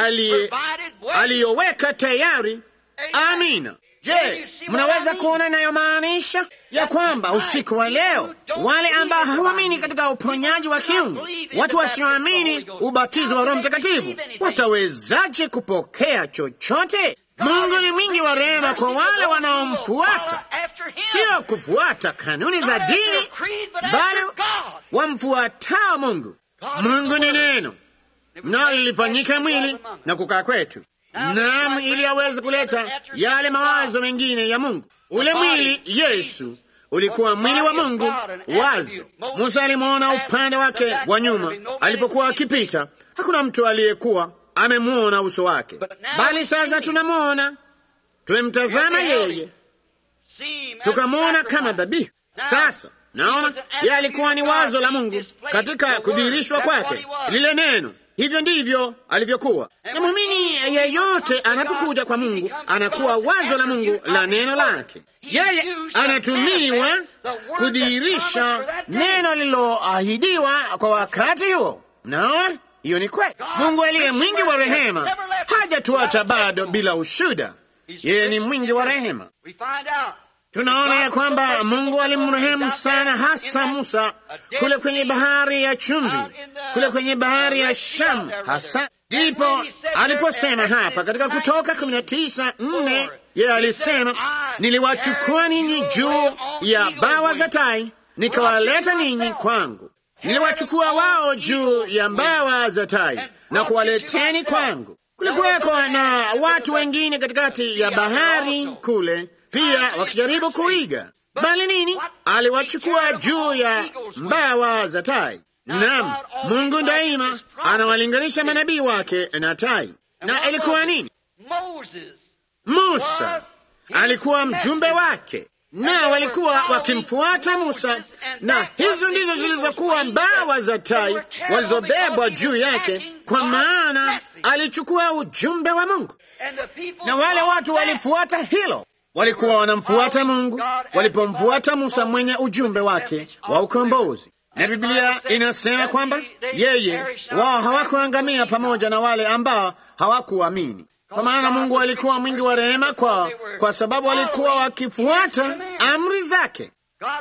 aliyoweka tayari. Amina. Je, mnaweza kuona inayomaanisha ya kwamba usiku wa leo wale ambao hawaamini katika uponyaji wa kiungu, watu wasioamini ubatizo wa Roho Mtakatifu, watawezaje kupokea chochote? Mungu ni mwingi wa rehema kwa wale wanaomfuata, sio kufuata kanuni za dini, bali wamfuatao Mungu. Mungu ni neno, nalo lilifanyika mwili na kukaa kwetu, naam, ili aweze kuleta yale mawazo mengine ya Mungu. Ule mwili Yesu ulikuwa mwili wa Mungu. Wazo Musa alimwona upande wake wa nyuma alipokuwa akipita, hakuna mtu aliyekuwa amemwona uso wake, bali sasa tunamwona, tumemtazama yeye, tukamwona kama dhabihu. Sasa naona yeye alikuwa ni wazo la Mungu katika kudhihirishwa kwake, lile neno. Hivyo ndivyo alivyokuwa. Na muumini yeyote anapokuja kwa Mungu anakuwa wazo la Mungu la neno lake. Yeye anatumiwa kudhihirisha neno lililoahidiwa kwa wakati huo. Naona hiyo ni kweli. Mungu aliye mwingi wa rehema hajatuacha bado bila ushuda. Yeye ni mwingi wa rehema. Tunaona ya kwamba Mungu alimrehemu sana, hasa Musa kule kwenye bahari ya chumvi, kule kwenye bahari ya Shamu. Hasa ndipo aliposema hapa katika Kutoka kumi na tisa nne yeye alisema, niliwachukua ninyi juu ya bawa za tai, nikawaleta ninyi kwangu. Niliwachukua wao juu ya mbawa za tai na kuwaleteni kwangu. Kulikuweko na watu wengine katikati ya bahari kule pia wakijaribu kuiga, bali nini? Aliwachukua juu ya mbawa za tai. Naam, Mungu daima anawalinganisha manabii wake na tai. Na ilikuwa nini? Musa alikuwa mjumbe wake, na walikuwa wakimfuata Musa, na hizo ndizo zilizokuwa mbawa za tai walizobebwa juu yake, kwa maana alichukua ujumbe wa Mungu, na wale watu walifuata hilo walikuwa wanamfuata Mungu walipomfuata Musa mwenye ujumbe wake wa ukombozi. Na Biblia inasema kwamba yeye wao hawakuangamia pamoja na wale ambao hawakuamini, kwa maana Mungu alikuwa mwingi wa rehema kwao, kwa sababu walikuwa wakifuata amri zake.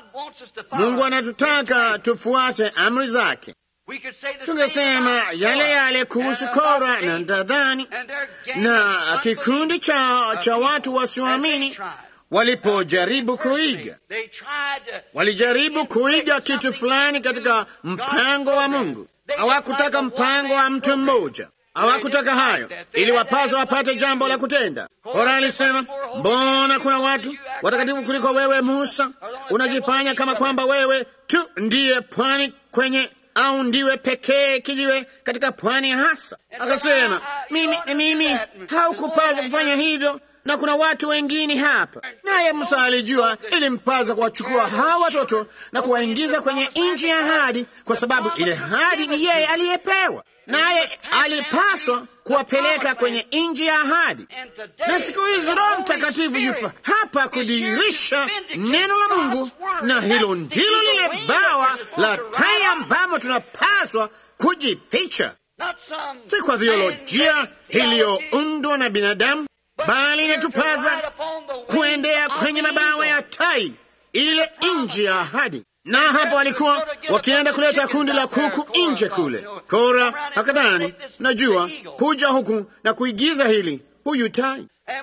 Mungu anatutaka tufuate amri zake. Tungesema yale yale kuhusu Kora na Dadani na kikundi cha, cha watu wasioamini walipojaribu kuiga, walijaribu kuiga kitu fulani katika mpango wa Mungu. Hawakutaka mpango wa mtu mmoja, hawakutaka hayo, ili wapazo wapate jambo la kutenda. Kora alisema, mbona kuna watu watakatifu kuliko wewe Musa? Unajifanya kama kwamba wewe tu ndiye pwani kwenye au ndiwe pekee kijiwe katika pwani hasa. Akasema, mimi mimi haukupaswa kufanya hivyo, na kuna watu wengine hapa. Naye Musa alijua ilimpaza kuwachukua hawa watoto na kuwaingiza kwenye nchi ya ahadi, kwa sababu ile ahadi ni yeye aliyepewa, naye alipaswa kuwapeleka kwenye nchi ya ahadi. Na siku hizi Roho Mtakatifu yupo hapa kudhihirisha neno la Mungu, na hilo ndilo lile bawa la tai ambamo tunapaswa kujificha, si kwa theolojia iliyoundwa na binadamu, bali inatupaza kuendea kwenye mabawa ya tai, ile nchi ya ahadi na hapo walikuwa wakienda kuleta kundi la kuku nje kule. Kora akadhani, najua kuja huku na kuigiza hili, huyu tai.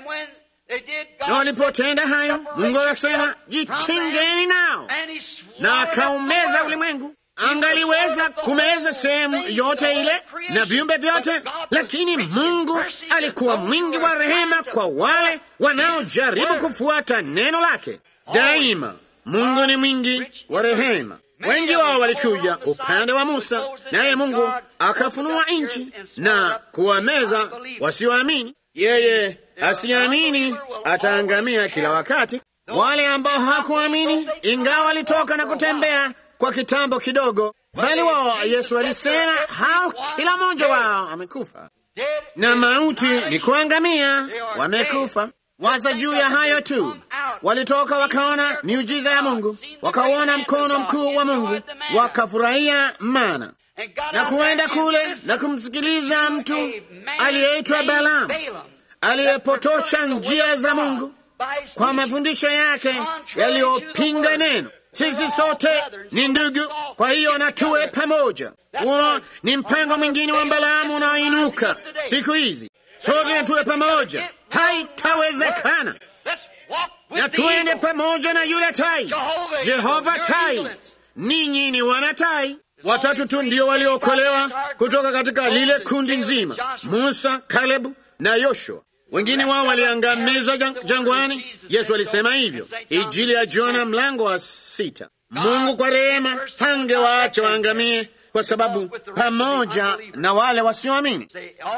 Na walipotenda hayo, Mungu akasema, jitengeni nao, na akaumeza ulimwengu. angaliweza kumeza sehemu yote ile na viumbe vyote, lakini Mungu alikuwa mwingi wa rehema kwa wale wanaojaribu kufuata neno lake. Daima Mungu ni mwingi wa rehema. Wengi wao walikuja upande wa Musa, naye Mungu akafunua nchi na kuwameza wasioamini. Yeye asiamini ataangamia kila wakati. Wale ambao hakuamini, ingawa walitoka na kutembea kwa kitambo kidogo, bali wao Yesu alisema hao kila mmoja wao amekufa, na mauti ni kuangamia, wamekufa. Waza juu ya hayo tu. Walitoka wakaona miujiza ya Mungu, wakauona mkono mkuu wa Mungu, wakafurahia mana na kuenda kule na kumsikiliza mtu aliyeitwa Balaamu aliyepotosha njia za Mungu kwa mafundisho yake yaliyopinga neno. Sisi sote ni ndugu, kwa hiyo na tuwe pamoja. Huo ni mpango mwingine wa Balaamu unaoinuka siku hizi. Sote na tuwe pamoja, haitawezekana. Na tuende pamoja na yule tai, Jehova Tai. Ninyi ni wana tai. Watatu tu ndio waliokolewa kutoka katika lile kundi nzima, Musa, Kalebu na Yoshua. Wengine wao waliangamizwa jangwani. Yesu alisema hivyo, Injili ya Jona mlango wa sita. Mungu kwa rehema hangewaacha waangamie, kwa sababu pamoja na wale wasioamini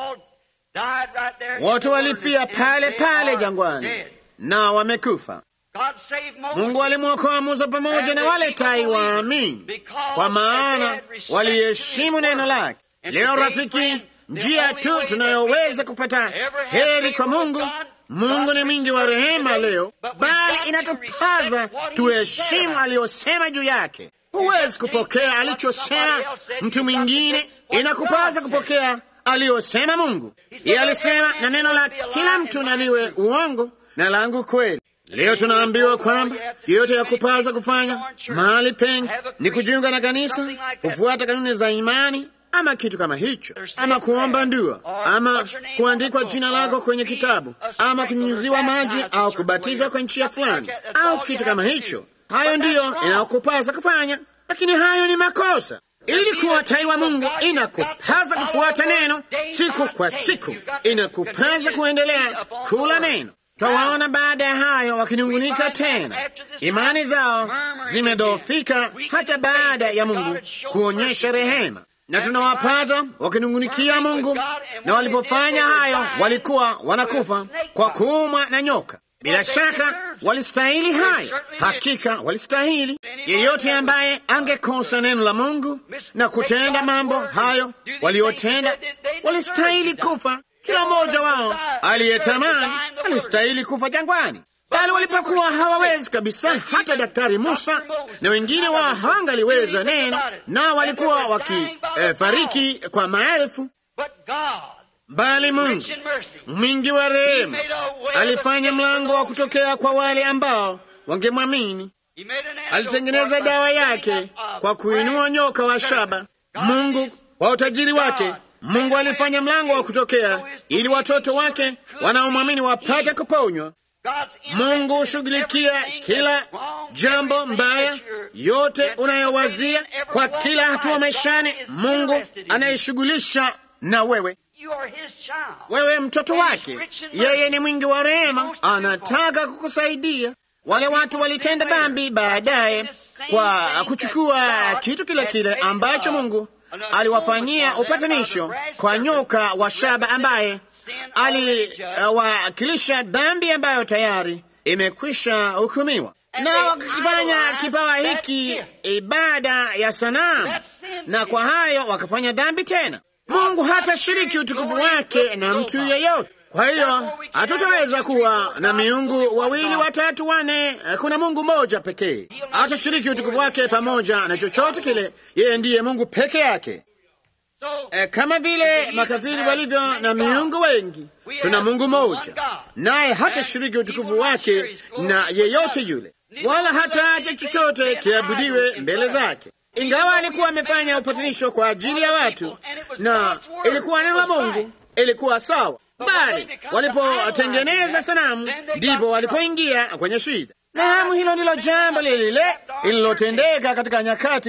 wote walifia pale pale jangwani na wamekufa. Mungu alimwokoa Musa pamoja na wale tai waamini, kwa maana waliheshimu neno lake. Leo rafiki, njia tu tunayoweza kupata heri kwa Mungu. Mungu ni mwingi wa rehema leo, bali inatupaza tuheshimu aliyosema juu yake. Huwezi kupokea alichosema mtu mwingine, inakupaza kupokea aliyosema Mungu. Yeye alisema, na neno la kila mtu naliwe uongo na langu kweli. Leo tunaambiwa kwamba yote ya kupaza kufanya mahali pengi ni kujiunga na kanisa, kufuata kanuni za imani ama kitu kama hicho, ama kuomba ndua, ama kuandikwa jina lako kwenye kitabu, ama kunyunyiziwa maji au kubatizwa kwa njia fulani au kitu kama hicho. Hayo ndiyo inayokupasa kufanya, lakini hayo ni makosa. Ili kuwa tai wa Mungu inakupasa kufuata neno siku kwa siku, inakupasa kuendelea kula neno. Twawaona baada ya hayo wakinungunika tena, imani zao zimedhoofika hata baada ya Mungu kuonyesha rehema, na tunawapata wakinungunikia Mungu, na walipofanya hayo walikuwa wanakufa kwa kuumwa na nyoka. Bila shaka walistahili hayo, hakika walistahili. Yeyote ambaye angekosa neno la Mungu na kutenda mambo hayo waliotenda, walistahili kufa. Kila mmoja wao aliyetamani alistahili kufa jangwani, bali walipokuwa hawawezi kabisa, hata Daktari Musa na wengine wao hawangaliweza neno, na walikuwa wakifariki eh, kwa maelfu bali Mungu mwingi wa rehema alifanya mlango wa kutokea kwa wale ambao wangemwamini. Alitengeneza dawa yake kwa kuinua nyoka wa shaba. Mungu kwa utajiri wake, Mungu alifanya mlango wa kutokea ili watoto wake wanaomwamini wapate kuponywa. Mungu hushughulikia kila jambo mbaya, yote unayowazia kwa kila hatua maishani. Mungu anayeshughulisha na wewe wewe mtoto wake, yeye ni mwingi wa rehema, anataka kukusaidia. Wale watu walitenda dhambi baadaye kwa kuchukua kitu kile kile ambacho Mungu aliwafanyia upatanisho kwa nyoka wa shaba ambaye aliwakilisha uh, dhambi ambayo tayari imekwisha hukumiwa, na wakakifanya kipawa hiki ibada ya sanamu, na kwa hayo wakafanya dhambi tena. Mungu hatashiriki utukufu wake na mtu yeyote. Kwa hiyo hatutaweza kuwa na miungu wawili, watatu, wane. Kuna Mungu mmoja pekee. Hatashiriki utukufu wake pamoja na chochote kile. Yeye ndiye Mungu peke yake. E, kama vile makafiri walivyo na miungu wengi, tuna Mungu mmoja, naye hatashiriki utukufu wake na yeyote yule, wala hataacha chochote kiabudiwe mbele zake ingawa alikuwa amefanya upatanisho kwa ajili ya watu na ilikuwa neno la Mungu, ilikuwa sawa, bali walipotengeneza sanamu ndipo walipoingia kwenye shida. Na hamu, hilo ndilo jambo lile lile lililotendeka katika nyakati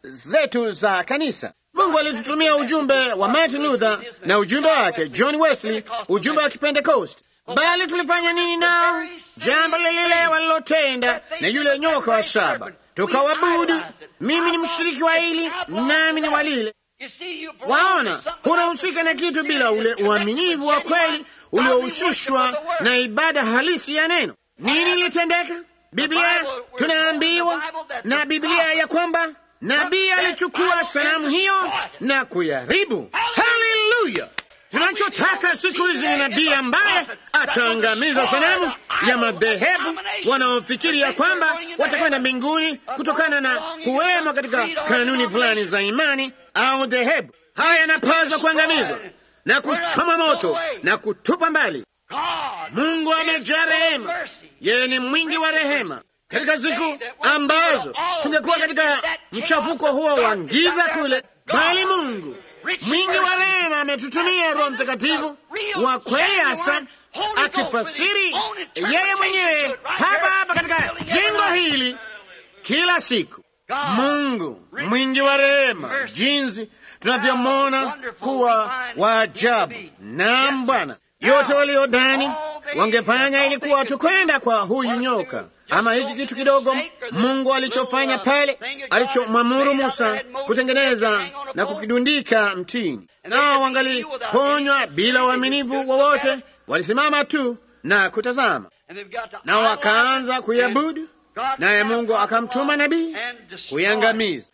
zetu za kanisa. Mungu alitutumia ujumbe wa Martin Luther na ujumbe wake John Wesley, ujumbe wa Kipentekosti. Bali tulifanya nini nao? Jambo lile walilotenda na yule nyoka wa shaba, tukawabudu. Mimi ni mshiriki wa hili, nami ni wa lile. Waona, hunahusika na kitu bila ule uaminivu wa kweli uliohusishwa na ibada halisi ya neno. Nini ilitendeka? Biblia tunaambiwa na Biblia ya kwamba nabii alichukua sanamu hiyo na kuyaribu. Haleluya! Tunachotaka siku hizi ni nabii ambaye ataangamiza sanamu ya madhehebu wanaofikiri ya kwamba watakwenda mbinguni kutokana na kuwemo katika kanuni fulani za imani au dhehebu. Haya yanapaswa kuangamizwa na kuchoma moto na kutupa mbali. Mungu amejaa rehema, yeye ni mwingi wa rehema. Katika siku ambazo tungekuwa katika mchafuko huo wa giza kule, bali Mungu mwingi wa rehema ametutumia Roho Mtakatifu wa kweli, hasa akifasiri yeye mwenyewe hapa hapa katika jengo hili kila siku. Mungu mwingi wa rehema, jinsi tunavyomwona kuwa wa ajabu. Naam Bwana, yote waliodani wangefanya ilikuwa tukwenda kwa huyu nyoka ama hiki kitu kidogo Mungu alichofanya pale, alichomwamuru Musa kutengeneza na kukidundika mtini, nao wangaliponywa bila uaminifu wowote. Walisimama tu na kutazama, nao wakaanza kuiabudu, naye Mungu akamtuma nabii kuiangamiza.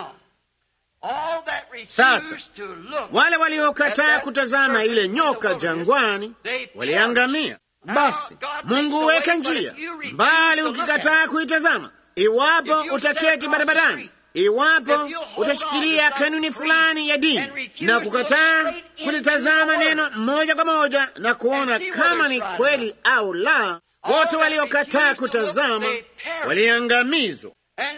Sasa wale waliokataa kutazama ile nyoka jangwani waliangamia. Basi Mungu huweka njia, bali ukikataa kuitazama, iwapo utaketi barabarani, iwapo utashikilia kanuni fulani ya dini na kukataa kulitazama neno moja kwa moja na kuona kama ni kweli au la, wote waliokataa kutazama waliangamizwa.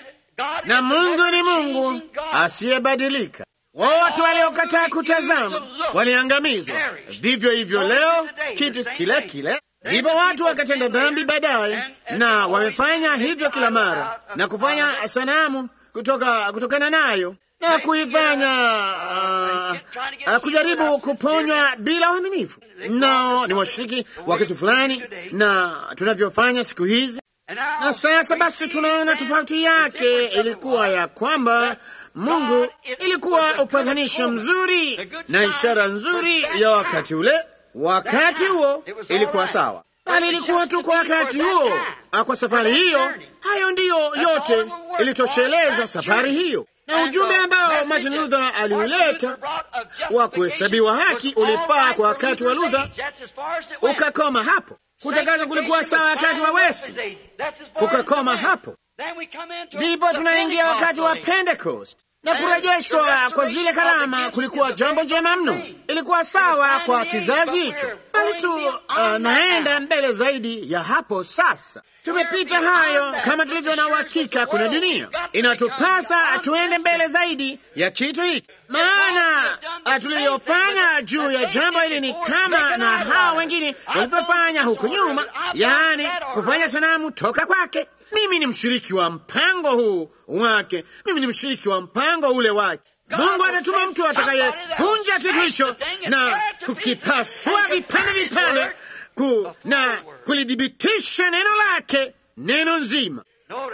Na Mungu ni Mungu asiyebadilika. Wote waliokataa kutazama waliangamizwa. Vivyo hivyo leo, kitu kile kile ndipo watu wakatenda dhambi baadaye, na wamefanya hivyo kila mara na kufanya sanamu kutoka kutokana nayo na kuifanya uh, uh, kujaribu kuponywa bila uaminifu. No, ni washiriki wa kitu fulani na tunavyofanya siku hizi. Na sasa basi, tunaona tofauti yake ilikuwa ya kwamba Mungu ilikuwa upatanisho mzuri na ishara nzuri ya wakati ule. Wakati huo ilikuwa sawa, bali ilikuwa tu kwa wakati huo. Kwa safari hiyo, hayo ndiyo yote ilitosheleza safari hiyo, na ujumbe ambao Martin Luther aliuleta wa kuhesabiwa haki ulipaa kwa wakati wa Luther ukakoma hapo. Kutakazwa kulikuwa sawa wakati wa Wesley, kukakoma hapo. Ndipo tunaingia wakati wa Pentecost na kurejeshwa kwa zile karama kulikuwa jambo jema mno, ilikuwa sawa kwa kizazi hicho, bali tu uh, naenda mbele zaidi ya hapo. Sasa tumepita hayo, kama tulivyo na uhakika kuna dunia, inatupasa tuende mbele zaidi ya kitu hiki, maana tuliyofanya juu ya jambo hili ni kama na hao wengine walivyofanya huku nyuma, yaani kufanya sanamu toka kwake. Mimi ni mshiriki wa mpango huu wake, mimi ni mshiriki wa mpango ule wake. Mungu atatuma mtu atakayepunja kitu hicho na kukipasua vipande vipande ku, na kulithibitisha neno lake, neno nzima.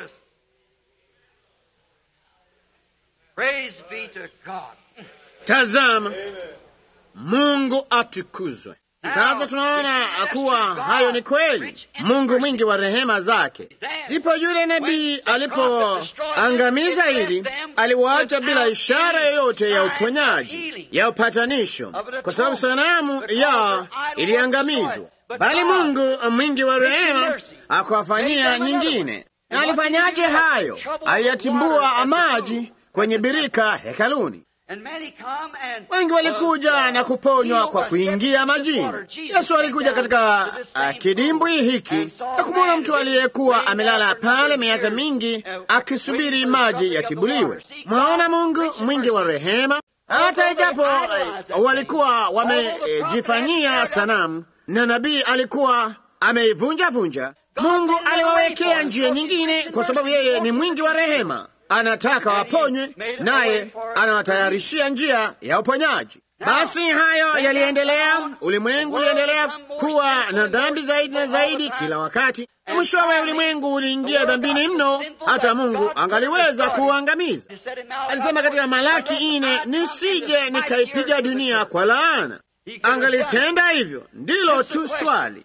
Tazama, Mungu atukuzwe. Sasa tunaona kuwa hayo ni kweli. Mungu mwingi wa rehema zake. Ndipo yule nabii alipoangamiza hili, aliwaacha bila ishara yoyote ya uponyaji, ya upatanisho, kwa sababu sanamu ya iliangamizwa. Bali Mungu mwingi wa rehema akawafanyia nyingine. Na alifanyaje hayo? Aliyatimbua maji kwenye birika hekaluni. Wengi walikuja na kuponywa kwa kuingia majini. Yesu alikuja katika uh, kidimbwi hiki na kumwona mtu aliyekuwa amelala pale miaka mingi akisubiri maji yatibuliwe. Mwaona Mungu mwingi wa rehema, hata ijapo uh, walikuwa wamejifanyia uh, sanamu na nabii alikuwa ameivunja vunja, Mungu aliwawekea njia nyingine, kwa sababu yeye ni mwingi wa rehema anataka waponywe, naye anawatayarishia njia ya uponyaji. Basi hayo yaliendelea, ulimwengu uliendelea kuwa na dhambi zaidi na zaidi kila wakati. Mwishowe ulimwengu uliingia dhambini mno, hata Mungu angaliweza kuuangamiza. Alisema katika Malaki ine, nisije nikaipiga dunia kwa laana. Angalitenda hivyo, ndilo tu swali.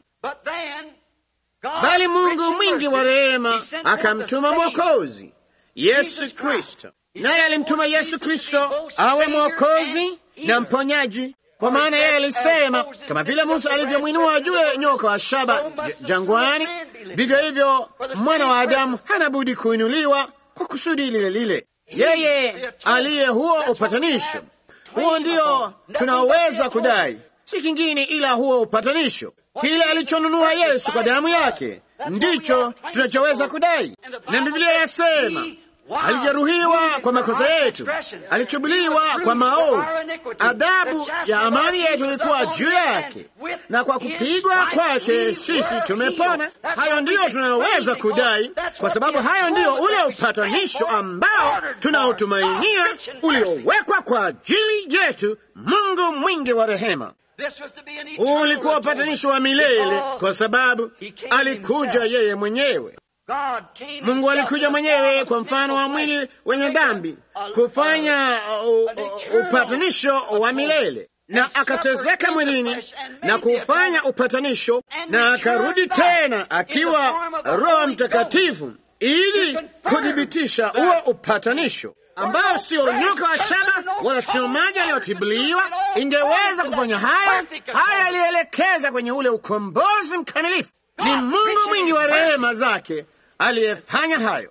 Bali Mungu mwingi wa rehema akamtuma Mwokozi Yesu Kristo, naye alimtuma Yesu Kristo awe mwokozi na mponyaji, kwa maana yeye alisema, kama vile Musa alivyomwinua yule nyoka wa shaba jangwani, vivyo hivyo mwana wa Adamu hana budi kuinuliwa kwa kusudi lile lile. Yeye aliye huo upatanisho, huo ndio tunaoweza kudai, si kingine ila huo upatanisho. Kile alichonunua Yesu kwa damu yake ndicho tunachoweza kudai, na Biblia yasema alijeruhiwa kwa makosa yetu, alichubuliwa kwa maovu, adhabu ya amani yetu ilikuwa juu yake, na kwa kupigwa kwake sisi tumepona. Hayo ndiyo tunayoweza kudai, kwa sababu hayo ndiyo ule upatanisho ambao tunaotumainia uliowekwa kwa ajili yetu. Mungu mwingi wa rehema ulikuwa upatanisho wa milele, kwa sababu alikuja yeye mwenyewe. Mungu alikuja mwenyewe kwa mfano wa mwili wenye dhambi kufanya uh, uh, upatanisho wa milele, na akatezeka mwilini na kufanya upatanisho, na akarudi tena akiwa Roho Mtakatifu ili kuthibitisha huo upatanisho ambao sio nyoka wa shaba wala sio maji yaliyotibuliwa ingeweza kufanya haya. Haya yalielekeza kwenye ule ukombozi mkamilifu. Ni Mungu mwingi wa rehema zake aliyefanya hayo.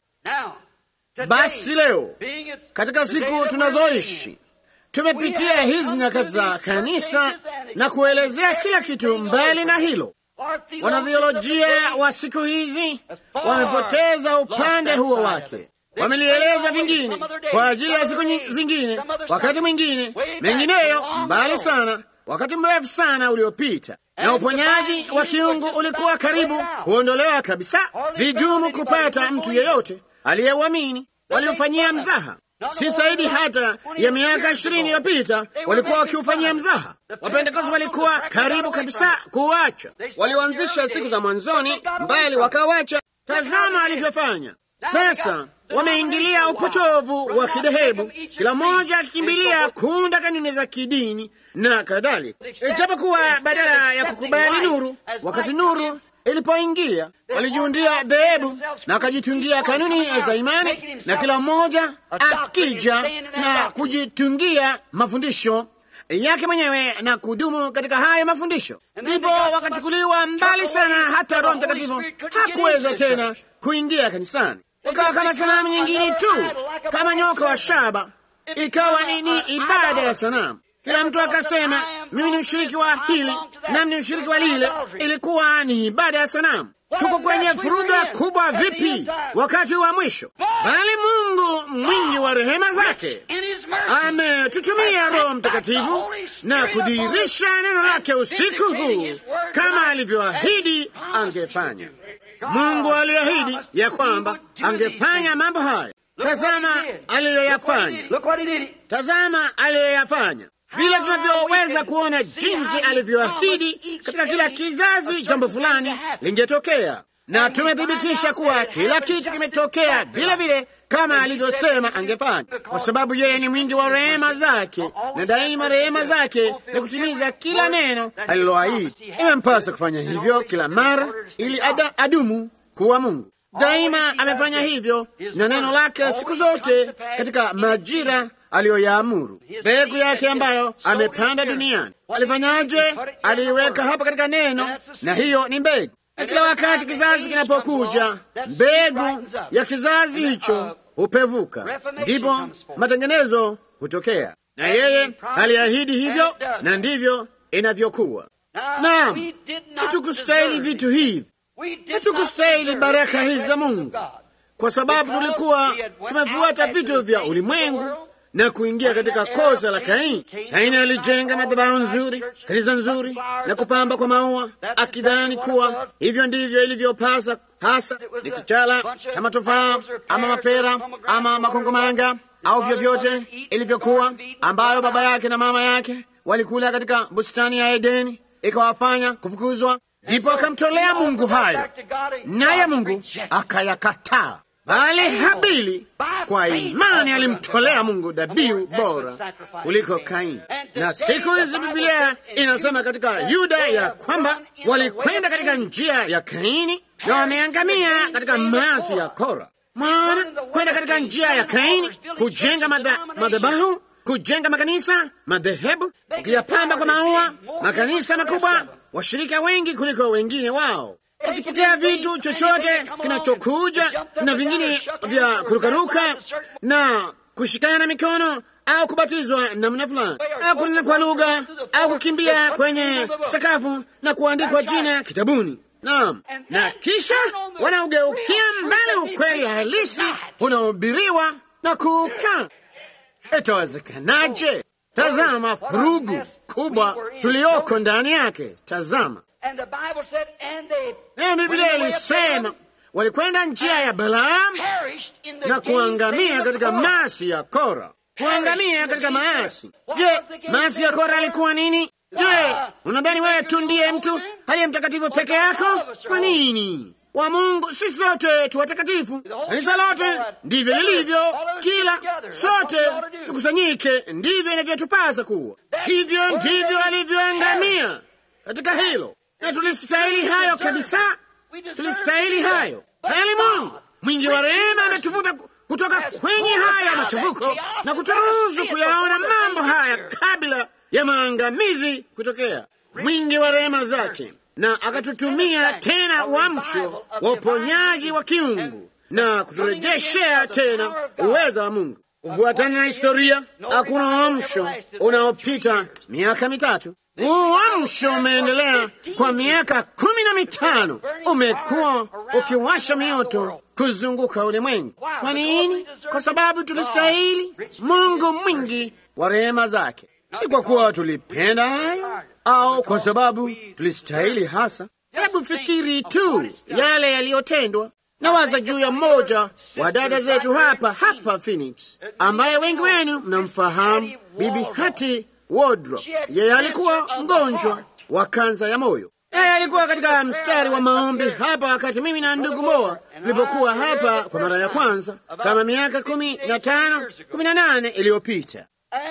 Basi leo katika siku tunazoishi tumepitia hizi nyakati za kanisa na kuelezea kila kitu. Mbali na hilo, wanathiolojia wa siku hizi wamepoteza upande huo wake, wamelieleza vingine kwa ajili ya siku zingine, wakati mwingine mengineyo, mbali sana, wakati mrefu sana uliopita na uponyaji wa kiungu ulikuwa karibu kuondolewa kabisa, vigumu kupata mtu yeyote aliyeuamini. Waliofanyia mzaha, si zaidi hata ya miaka ishirini iliyopita walikuwa wakiufanyia mzaha. Wapentekoste walikuwa karibu kabisa kuuacha. Walioanzisha siku za mwanzoni, mbali wakawacha. Tazama alivyofanya sasa. Wameingilia upotovu wa kidhehebu, kila mmoja akikimbilia kuunda kanuni za kidini na kadhalika, ijapokuwa badala ya kukubali nuru, wakati nuru ilipoingia walijiundia dhehebu na wakajitungia kanuni za imani, na kila mmoja akija na kujitungia mafundisho yake mwenyewe na kudumu katika hayo mafundisho, ndipo wakachukuliwa mbali sana, hata Roho Mtakatifu hakuweza tena kuingia kanisani. Wakawa kama sanamu nyingine tu, kama nyoka wa shaba, ikawa nini? Ibada ya sanamu. Kila mtu akasema mimi ni mshiriki wa hili nami ni mshiriki wa lile. Ilikuwa ni ibada ya sanamu. Tuko kwenye furuga kubwa vipi wakati wa mwisho? Bali Mungu mwingi wa rehema zake ametutumia Roho Mtakatifu na kudhihirisha neno lake usiku huu kama alivyoahidi angefanya. Mungu aliahidi ya kwamba angefanya mambo haya. Tazama aliyoyafanya, tazama aliyoyafanya vile tunavyoweza kuona jinsi alivyoahidi katika kila kizazi jambo fulani lingetokea, na tumethibitisha kuwa kila kitu kimetokea vile vile kama alivyosema angefanya, kwa sababu yeye ni mwingi wa rehema zake, na daima rehema zake ni kutimiza kila neno aliloahidi. Imempasa kufanya hivyo kila mara ili ada, adumu kuwa Mungu. Daima amefanya hivyo na neno lake siku zote katika majira aliyoyaamuru. Mbegu yake ambayo amepanda duniani alifanyaje? Aliiweka hapa katika neno, na hiyo ni mbegu. Na kila wakati kizazi kinapokuja, mbegu ya kizazi hicho hupevuka, ndipo matengenezo hutokea. Na yeye aliahidi hivyo, na ndivyo inavyokuwa. Naam, hatukustahili vitu hivi, hatukustahili baraka hizi za Mungu, kwa sababu tulikuwa tumefuata vitu vya ulimwengu na kuingia katika kosa la Kaini. Kaini alijenga madhabahu nzuri, kanisa nzuri na kupamba kwa maua, akidhani kuwa hivyo ndivyo ilivyopasa. Hasa ni kichala cha matofaa ama mapera ama makongomanga au vyovyote ilivyokuwa, ambayo baba yake na mama yake walikula katika bustani ya Edeni, ikawafanya kufukuzwa. Ndipo akamtolea Mungu hayo, naye Mungu akayakataa. Bali Habili kwa imani alimtolea Mungu dhabihu bora kuliko Kaini. Na siku hizi Biblia inasema katika Yuda ya kwamba walikwenda katika njia ya Kaini na wameangamia katika maasi ya Kora. Maana kwenda katika njia ya Kaini, kujenga madhabahu, kujenga makanisa, madhehebu, ukiyapamba kwa maua, makanisa makubwa, washirika wengi kuliko wengine wao wakipokea vitu chochote kinachokuja na vingine vya kurukaruka na kushikana mikono au kubatizwa namna fulani au kunena kwa lugha au kukimbia kwenye sakafu na kuandikwa jina kitabuni. Naam, na kisha wanaugeukia mbele ukweli halisi unaohubiriwa na kuukaa. Itawezekanaje? Tazama furugu kubwa tulioko ndani yake. Tazama nayo Biblia ilisema walikwenda njia ya Balaamu na kuangamia katika maasi ya Kora, kuangamia katika maasi. Je, maasi ya Kora alikuwa nini? Je, unadhani wewe tu ndiye mtu aliye mtakatifu peke yako? Kwa nini? Wa Mungu si sote tu watakatifu. Kanisa lote ndivyo lilivyo, kila sote tukusanyike, ndivyo inavyotupasa kuwa. Hivyo ndivyo alivyoangamia katika hilo na tulistahili hayo kabisa, tulistahili hayo. Bali Mungu mwingi wa rehema ametuvuta kutoka kwenye haya machafuko na kuturuhusu kuyaona mambo haya kabla ya maangamizi kutokea. Mwingi wa rehema zake, na akatutumia tena uamsho wa uponyaji wa kiungu na kuturejeshea tena uweza wa Mungu. Kufuatana na historia, hakuna uamsho unaopita miaka mitatu. Uamsho umeendelea kwa miaka kumi na mitano, umekuwa ukiwasha mioto kuzunguka ulimwengu. Kwa nini? Kwa sababu tulistahili. Mungu mwingi wa rehema zake, si kwa kuwa tulipenda hayo au kwa sababu tulistahili hasa. Hebu fikiri tu yale yaliyotendwa. Nawaza juu ya mmoja wa dada zetu hapa hapa Phoenix, ambaye wengi wenu mnamfahamu, Bibi Hati Wodro. Yeye alikuwa mgonjwa wa kansa ya moyo. Yeye alikuwa katika mstari wa maombi hapa wakati mimi na ndugu Moa tulipokuwa hapa kwa mara ya kwanza, kama miaka kumi na tano kumi na nane iliyopita.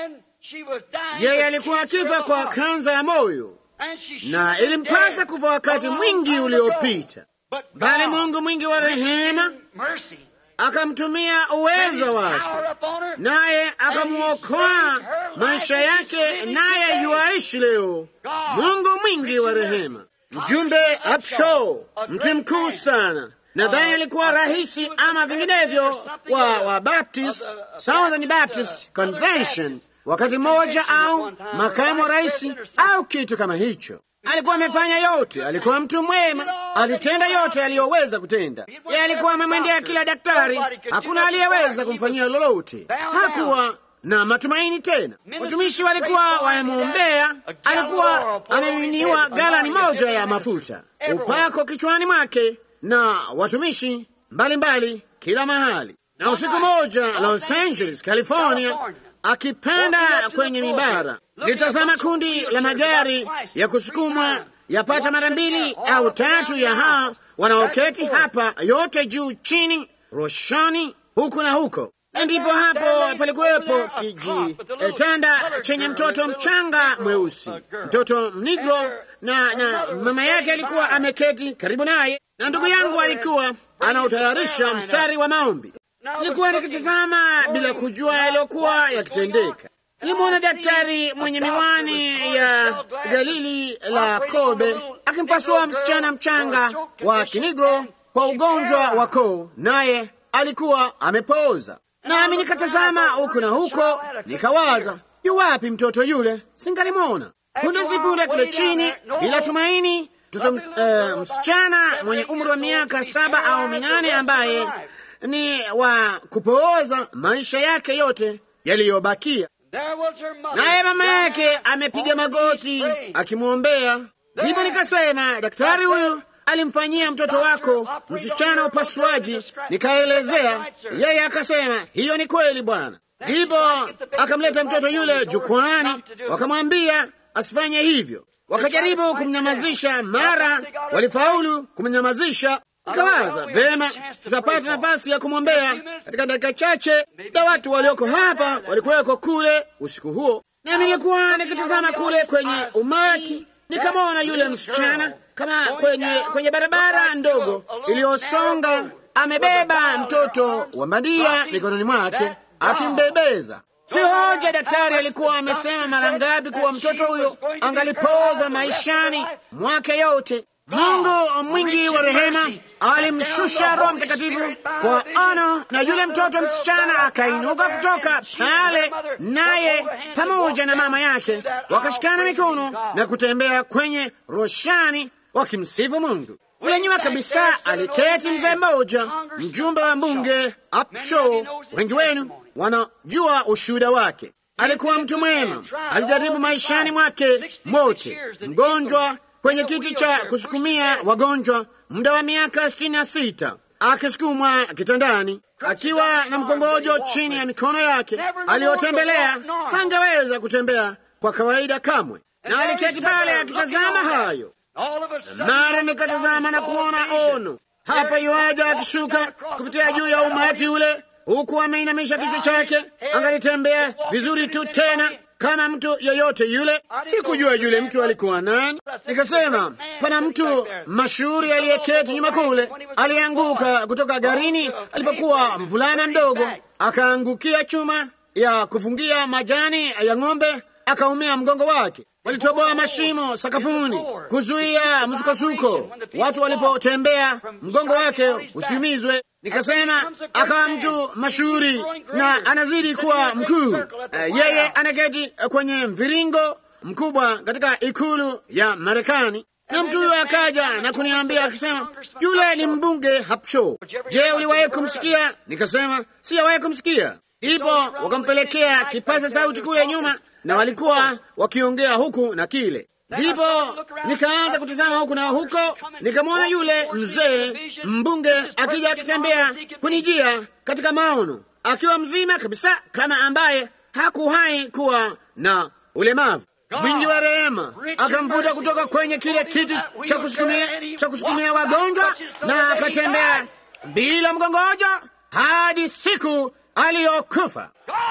Yeye alikuwa akifa kwa kansa ya moyo na ilimpasa kufa wakati mwingi uliopita, bali Mungu mwingi wa rehema akamtumia uwezo wake, naye akamwokoa maisha yake, naye yuaishi leo. Mungu mwingi wa rehema. Mjumbe Upshaw, mtu mkuu sana, nadhani alikuwa rahisi ama vinginevyo wa, wa Baptist, Southern Baptist Convention wakati mmoja, au makamu wa rais au kitu kama hicho. Alikuwa amefanya yote, alikuwa mtu mwema, alitenda yote aliyoweza kutenda. Yeye alikuwa amemwendea kila daktari, hakuna aliyeweza kumfanyia lolote. Hakuwa na matumaini tena. Watumishi walikuwa wamemwombea, alikuwa amemiminiwa galani moja ya mafuta, upako kichwani mwake, na watumishi mbalimbali mbali, kila mahali. Na usiku moja Los Angeles, California, akipanda kwenye mibara litazama kundi la magari ya kusukumwa yapata mara mbili au tatu ya hao wanaoketi hapa, yote juu chini, roshani huku na huko. Na ndipo hapo palikuwepo kijitanda chenye mtoto mchanga mweusi, mtoto mnigro, na na mama yake alikuwa ameketi karibu naye, na ndugu yangu alikuwa anautayarisha mstari wa maombi. Nilikuwa nikitazama bila kujua yaliyokuwa yakitendeka. Nilimwona daktari mwenye miwani ya Galili la Kobe akimpasua msichana mchanga wa kinigro kwa ugonjwa wa koo, naye alikuwa amepooza. Nami nikatazama huku na huko, nikawaza, yu wapi mtoto yule? Singalimwona. Punde si punde kule chini, bila tumaini, mtoto uh, msichana mwenye umri wa miaka saba au minane ambaye ni wa kupooza maisha yake yote yaliyobakia. Naye mama yake amepiga magoti akimwombea. Ndipo nikasema, daktari huyu alimfanyia mtoto wako msichana upasuaji. Nikaelezea, yeye akasema hiyo ni kweli bwana. Ndipo akamleta mtoto yule jukwani, wakamwambia asifanye hivyo. Wakajaribu kumnyamazisha, mara walifaulu kumnyamazisha. Nikawaza vema, tutapata nafasi ya kumwombea katika dakika chache, na watu walioko hapa walikuweko kule usiku huo, na nilikuwa nikitazama kule kwenye umati, nikamwona yule msichana kama kwenye kwenye barabara ndogo iliyosonga, amebeba mtoto wa bandia mikononi mwake akimbebeza. Si hoja daktari alikuwa amesema mara ngapi kuwa mtoto huyo angalipoza maishani mwake yote. Mungu mwingi wa rehema alimshusha Roho Mtakatifu kwa ono, na yule mtoto msichana akainuka kutoka pale, naye pamoja na mama yake wakashikana mikono na kutembea kwenye roshani wakimsifu Mungu. Kule nyuma kabisa aliketi mzee mmoja, mjumbe wa mbunge Upshaw. Wengi wenu wanajua ushuhuda wake. Alikuwa mtu mwema, alijaribu maishani mwake mote, mgonjwa kwenye kiti cha kusukumia wagonjwa muda wa miaka sitini na sita akisukumwa kitandani akiwa na mkongojo chini ya mikono yake aliyotembelea, hangeweza kutembea kwa kawaida kamwe, na aliketi pale akitazama hayo. Mara nikatazama na kuona ono hapa, yuaja akishuka kupitia juu ya umati ule, huku ameinamisha kichwa chake. Angalitembea vizuri tu tena kama mtu yeyote yule. Sikujua yule mtu alikuwa nani. Nikasema pana mtu mashuhuri aliyeketi nyuma kule, alianguka kutoka garini alipokuwa mvulana mdogo, akaangukia chuma ya kufungia majani ya ng'ombe, akaumia mgongo wake. Walitoboa mashimo sakafuni kuzuia msukosuko, watu walipotembea mgongo wake usiumizwe. Nikasema akawa mtu mashuhuri na anazidi kuwa mkuu. Uh, yeye anaketi kwenye mviringo mkubwa katika ikulu ya Marekani, na mtu huyo akaja na kuniambia akisema, yule ni mbunge Upshaw. Je, uliwahi kumsikia? Nikasema sijawahi kumsikia. Ndipo wakampelekea kipaza sauti kule nyuma na walikuwa wakiongea huku na kile. Ndipo nikaanza kutazama huku na huko, nikamwona yule mzee mbunge akija akitembea kunijia katika maono, akiwa mzima kabisa, kama ambaye hakuwahi kuwa na ulemavu. Mwingi wa rehema akamvuta kutoka kwenye kile kiti cha kusukumia cha kusukumia wagonjwa, na akatembea bila mgongojo hadi siku aliyokufa.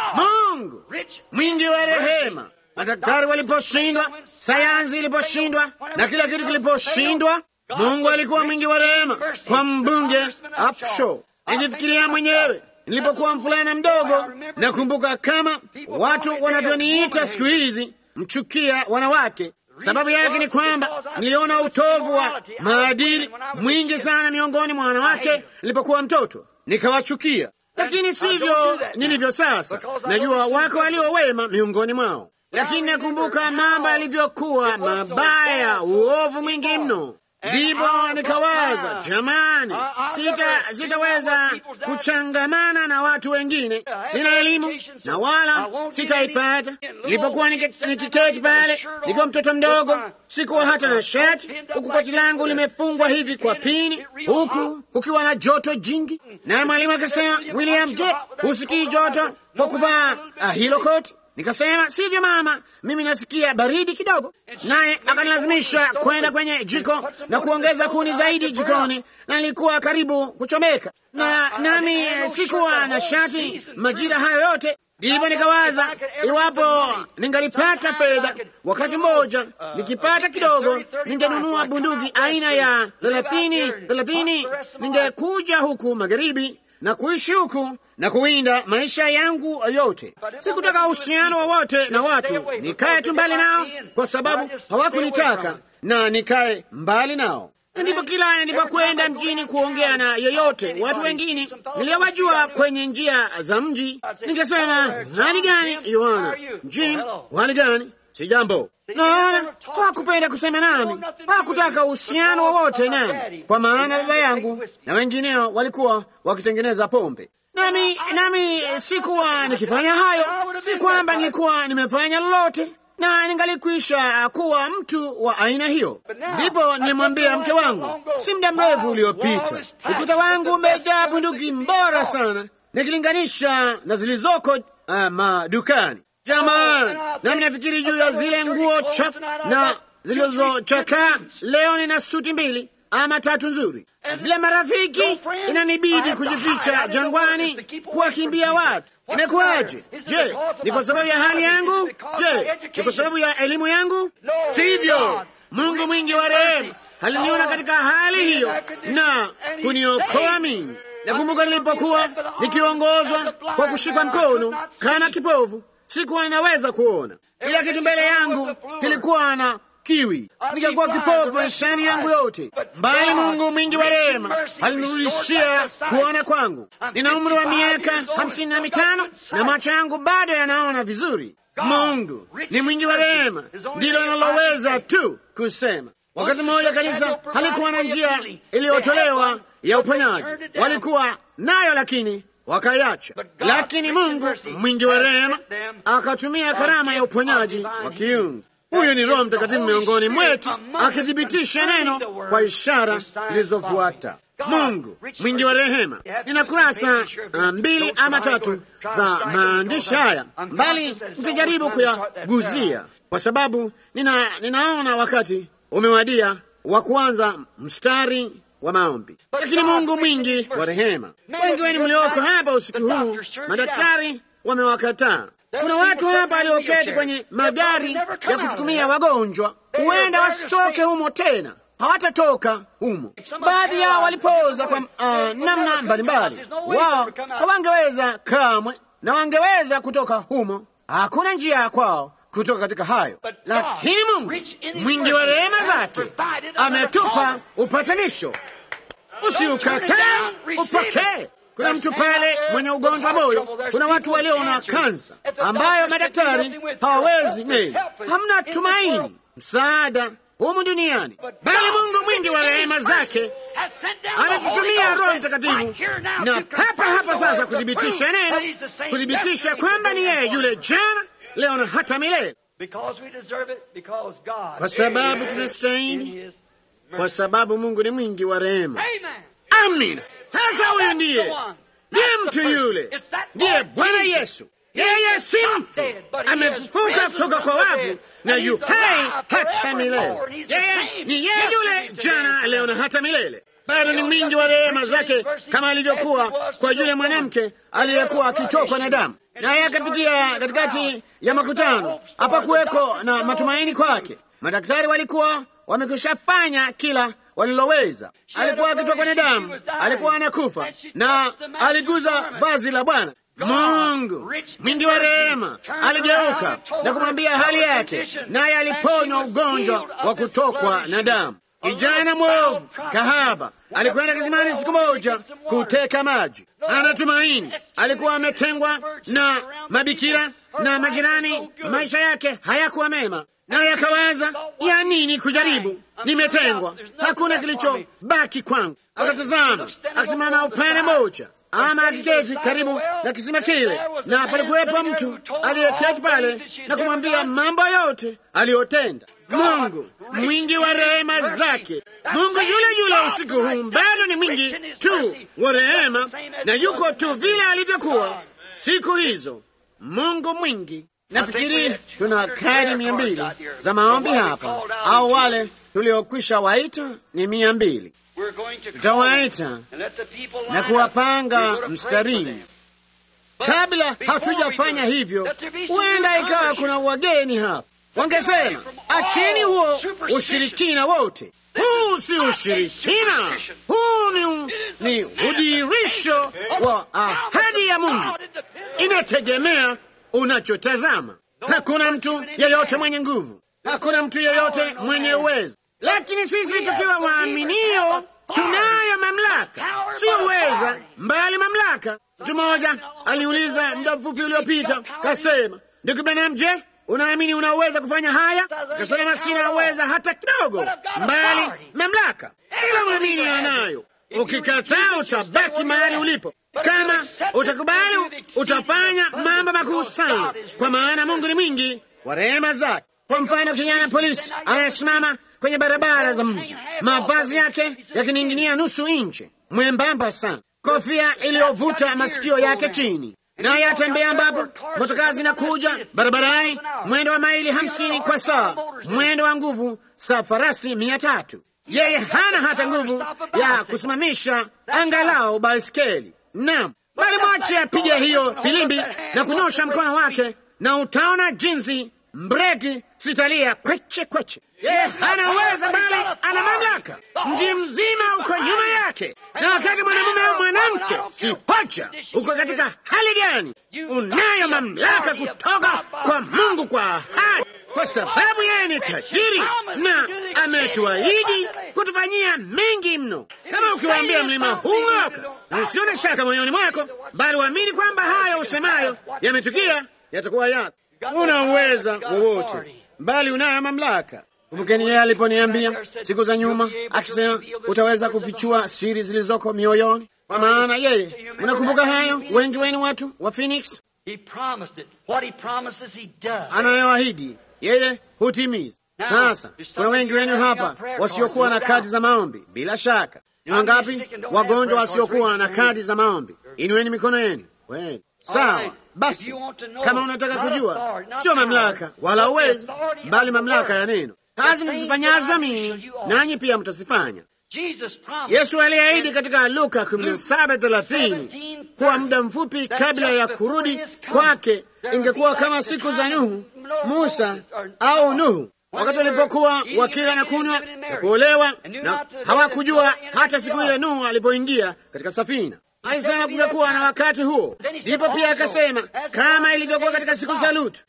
Mungu mwingi wa rehema. Madaktari waliposhindwa, sayansi iliposhindwa, na kila kitu kiliposhindwa, Mungu alikuwa mwingi wa rehema kwa mbunge Upshaw. Nijifikiria mwenyewe nilipokuwa mvulana mdogo, nakumbuka kama watu wanavyoniita siku hizi mchukia wanawake. Sababu yake ni kwamba niliona utovu wa maadili mwingi sana miongoni mwa wanawake nilipokuwa mtoto, nikawachukia lakini sivyo nilivyo sasa. Najua wako walio wema miongoni mwao, lakini nakumbuka mambo yalivyokuwa mabaya, uovu mwingi mno. Ndipo nikawaza, jamani, sita sitaweza kuchangamana na watu wengine, sina elimu na wala sitaipata. Nilipokuwa nikiketi pale nikiwa mtoto mdogo, sikuwa hata na shati, huku koti langu limefungwa hivi kwa pini, huku kukiwa na joto jingi, naye mwalimu akasema, William, je, husikii joto kwa kuvaa uh, hilo koti? Nikasema sivyo mama, mimi nasikia baridi kidogo. Naye akanilazimisha kwenda kwenye jiko na kuongeza kuni zaidi jikoni, na nilikuwa karibu kuchomeka, na nami sikuwa na shati majira hayo yote. Ndipo nikawaza iwapo ningalipata fedha wakati mmoja, nikipata kidogo, ningenunua bunduki aina ya thelathini thelathini, ningekuja huku magharibi na kuishi huku na kuwinda maisha yangu yote. Sikutaka uhusiano wowote na watu, nikae tu mbali nao, kwa sababu hawakunitaka na nikae mbali nao. Ndipo kila nilipokwenda mjini kuongea na yeyote, watu wengine niliowajua kwenye njia za mji, ningesema hali gani, Yohana? Jim, hali gani? Si jambo. Naona hawakupenda kusema nami, hawakutaka uhusiano wowote nami, kwa maana baba yangu na wengineo walikuwa wakitengeneza pombe. nami nami sikuwa nikifanya hayo. Si kwamba nilikuwa nimefanya lolote, na ningalikwisha kuwa mtu wa aina hiyo. Ndipo nilimwambia mke wangu, si muda mrefu uliopita, ukuta wangu umejaa bunduki bora sana nikilinganisha na zilizoko uh, madukani. Jamani, nami nafikiri juu ya zile nguo chafu na zilizochakaa. Leo nina suti mbili ama tatu nzuri. Bila marafiki, inanibidi kujificha jangwani, kuwakimbia watu. Imekuwaje? Je, ni kwa sababu ya hali yangu? Je, ni kwa sababu ya elimu yangu? Sivyo. Mungu mwingi wa rehema aliniona katika hali hiyo na kuniokoa mimi. Nakumbuka nilipokuwa nikiongozwa kwa kushikwa mkono kana kipofu, sikuwa ninaweza kuona. Kila kitu mbele yangu kilikuwa na kiwi, nikakuwa kipofu maishani yangu yote, bali Mungu mwingi wa rehema alinirudishia kuona kwangu. Nina umri wa miaka hamsini na mitano na macho yangu bado yanaona vizuri. Mungu ni mwingi wa rehema, ndilo naloweza tu kusema. Wakati mmoja kanisa halikuwa na njia iliyotolewa ya uponyaji, walikuwa nayo lakini wakaiacha. Lakini Mungu mwingi wa rehema akatumia karama ya uponyaji wa kiungu. Huyu ni Roho Mtakatifu miongoni mwetu akithibitisha neno kwa ishara zilizofuata. Mungu mwingi wa rehema. Nina kurasa mbili ama tatu za maandishi haya, bali nitajaribu kuyaguzia kwa sababu nina, ninaona wakati umewadia wa kuanza mstari wa maombi. Lakini Mungu mwingi wa rehema, wengi wenu mlioko hapa usiku huu, madaktari wamewakataa. Kuna watu hapa walioketi kwenye magari ya kusukumia wagonjwa, huenda wasitoke humo tena, hawatatoka humo. Baadhi yao walipoza kwa uh, namna mbalimbali, wao hawangeweza kamwe, na wangeweza kutoka humo. Hakuna njia kwao kutoka katika hayo, lakini Mungu mwingi wa rehema zake ametupa upatanisho. Usiukataa, upokee. Kuna mtu pale mwenye ugonjwa moyo, kuna watu walio na kansa ambayo madaktari hawawezi meli, hamna tumaini msaada humu duniani, bali Mungu mwingi wa rehema zake anatutumia Roho Mtakatifu na hapa hapa sasa kuthibitisha neno, kuthibitisha kwamba ni yeye yule jana, leo na hata milele, kwa sababu tunastahili, kwa sababu Mungu ni mwingi wa rehema. Amina. Sasa huyu ndiye ndiye mtu yule, ndiye Bwana Yesu. Yeye si mfu, amefufuka kutoka kwa wafu na yu hai hata milele. Yeye ni yeye yule jana, leo na hata milele. Bado ni mwingi wa rehema zake, kama alivyokuwa kwa yule mwanamke aliyekuwa akitokwa na damu, naye akapitia katikati ya makutano. Hapakuweko na matumaini kwake. Madaktari walikuwa wamekwishafanya kila waliloweza. Alikuwa akitokwa na damu, alikuwa anakufa, na aliguza vazi la Bwana. Mungu mwingi wa rehema aligeuka na kumwambia hali yake, naye aliponywa ugonjwa wa kutokwa na damu. Kijana mwovu kahaba alikwenda kisimani siku moja kuteka maji, anatumaini. Alikuwa ametengwa na mabikira na majirani, maisha yake hayakuwa mema, naye akawaza, ya nini kujaribu? Nimetengwa, hakuna kilichobaki kwangu. Akatazama, akisimama upande mmoja ama akiketi karibu na kisima kile, na palikuwepo mtu aliyeketi pale na kumwambia mambo yote aliyotenda. Mungu mwingi wa rehema zake, Mungu yule yule usiku huu bado ni mwingi tu wa rehema, na yuko tu vile alivyokuwa siku hizo. Mungu mwingi. Nafikiri tuna kadi mia mbili za maombi hapa, au wale tuliokwisha waita ni mia mbili. Tutawaita na kuwapanga mstarini. Kabla hatujafanya hivyo, huenda ikawa kuna wageni hapa, wangesema acheni huo ushirikina wote. Huu si ushirikina, huu ni, ni udirisho wa ahadi ya Mungu. Inategemea unachotazama. Hakuna mtu yeyote mwenye nguvu, hakuna mtu yeyote mwenye uwezo, lakini sisi tukiwa waaminio tunayo mamlaka, sio uweza, mbali mamlaka. Mtu mmoja aliuliza muda mfupi uliopita, kasema, ndugu Branham, je, unaamini unaweza kufanya haya? Kasema, sina uweza hata kidogo, mbali mamlaka. Kila mwamini anayo. Ukikataa utabaki mahali ulipo. Kama utakubali, utafanya mambo makuu sana, kwa maana Mungu ni mwingi wa rehema zake. Kwa mfano, kijana polisi anayesimama kwenye barabara za mji, mavazi yake yakining'inia nusu inchi, mwembamba sana, kofia iliyovuta masikio yake chini, naye atembea ambapo motokaa zinakuja barabarani, mwendo wa maili hamsini kwa saa, mwendo wa nguvu za farasi mia tatu. Yeye hana hata nguvu ya kusimamisha angalau baiskeli. Naam, bali mwache apige hiyo filimbi na kunyosha mkono wake, na utaona jinsi mbreki zitalia kweche kweche. Yeye hana uwezo, bali ana mamlaka. Mji mzima uko nyuma yake, na wakati mwanamume au mwanamke, si hoja uko katika hali gani, unayo mamlaka kutoka kwa Mungu kwa ahadi, kwa sababu yeye ni tajiri na ametuahidi kutufanyia mengi mno. Kama ukiwaambia mlima huu ng'oka, na usione shaka moyoni mwako, bali uamini kwamba hayo usemayo yametukia, yatakuwa yako. Una uweza wowote, bali unayo mamlaka. Kumbukeni yeye aliponiambia siku za nyuma, akisema utaweza kufichua siri zilizoko mioyoni, kwa maana yeye. Unakumbuka hayo? Wengi wenu watu wa Phoenix, anayoahidi yeye hutimiza. Sasa kuna wengi wenu hapa wasiokuwa na kadi za maombi. Bila shaka, ni wangapi wagonjwa wasiokuwa na kadi za maombi? Inueni mikono yenu. Kweli, sawa. Basi kama unataka kujua, sio mamlaka wala uwezo, bali mamlaka ya neno. Kazi nizifanyazo mimi, nanyi pia mtazifanya. Yesu aliahidi katika Luka 17:30 kuwa muda mfupi kabla ya kurudi kwake ingekuwa kama siku za Nuhu, Musa au Nuhu, wakati walipokuwa wakila na kunywa na kuolewa, na hawakujua hata siku ile Nuhu alipoingia katika safina. Alisema kungekuwa na wakati huo. Ndipo pia akasema kama ilivyokuwa katika siku za Lutu,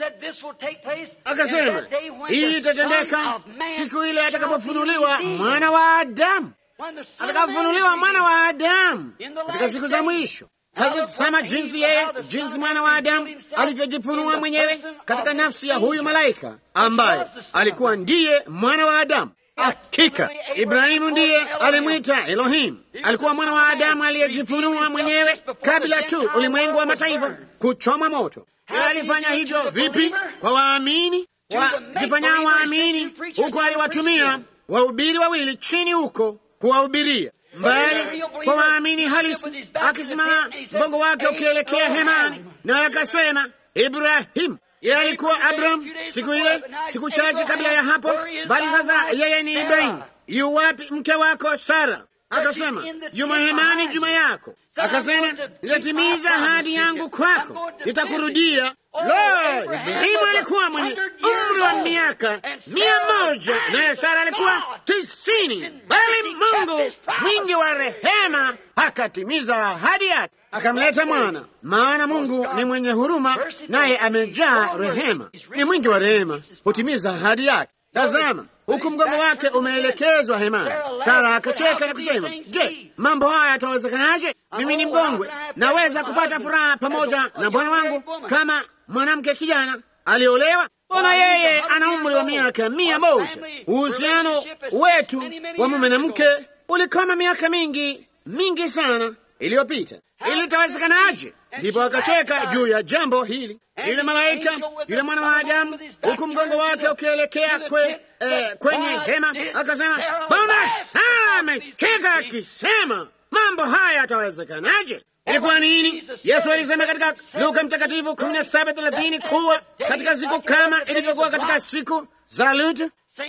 akasema hii itatendeka siku ile atakapofunuliwa mwana wa Adamu, atakapofunuliwa mwana wa Adamu katika siku za mwisho. Sasa tusema jinsi yeye, jinsi mwana wa Adamu alivyojifunua mwenyewe katika nafsi ya huyu malaika ambaye alikuwa ndiye mwana wa Adamu. Hakika Ibrahimu ndiye alimwita Elohim. Alikuwa mwana wa Adamu aliyejifunua mwenyewe kabla tu ulimwengu wa mataifa kuchoma moto. Yeye alifanya hivyo vipi? Kwa waamini wajifanyao waamini, huko aliwatumia wahubiri wawili chini huko kuwahubiria mbali kwa waamini halisi, akisimama mgongo wake ukielekea hemani, naye akasema Ibrahimu yeye alikuwa Abraham siku ile, siku chache kabla ya hapo, bali sasa yeye ni Ibrahimu. Yu wapi mke wako Sara? Akasema juma hemani, juma yako. Akasema nitatimiza ahadi yangu kwako, nitakurudia. Lo, Ibrahimu alikuwa mwenye umri wa miaka mia moja naye Sara alikuwa tisini, bali Mungu mwingi wa rehema akatimiza ahadi yake akamleta mwana. Maana Mungu ni mwenye huruma, naye amejaa rehema, ni mwingi wa rehema, hutimiza ahadi yake. Tazama, huku mgongo wake umeelekezwa hemani. Sara akacheka na kusema, je, mambo haya yatawezekanaje? Mimi ni mgongwe, naweza kupata furaha pamoja na bwana wangu kama mwanamke kijana aliolewa? Mbona yeye ana umri wa miaka mia moja? Uhusiano wetu wa mume na mke ulikoma miaka mingi mingi sana iliyopita. Ili litawezekanaje? Ndipo akacheka juu ya jambo hili. Yule malaika, yule mwana wa Adamu, huku mgongo wake ukielekea kwe, eh, kwenye hema, akasema, mbona Sara amecheka akisema, mambo haya yatawezekanaje? Ilikuwa nini? Yesu alisema katika Luka Mtakatifu kumi na saba thelathini kuwa katika siku kama ilivyokuwa katika siku za Lutu,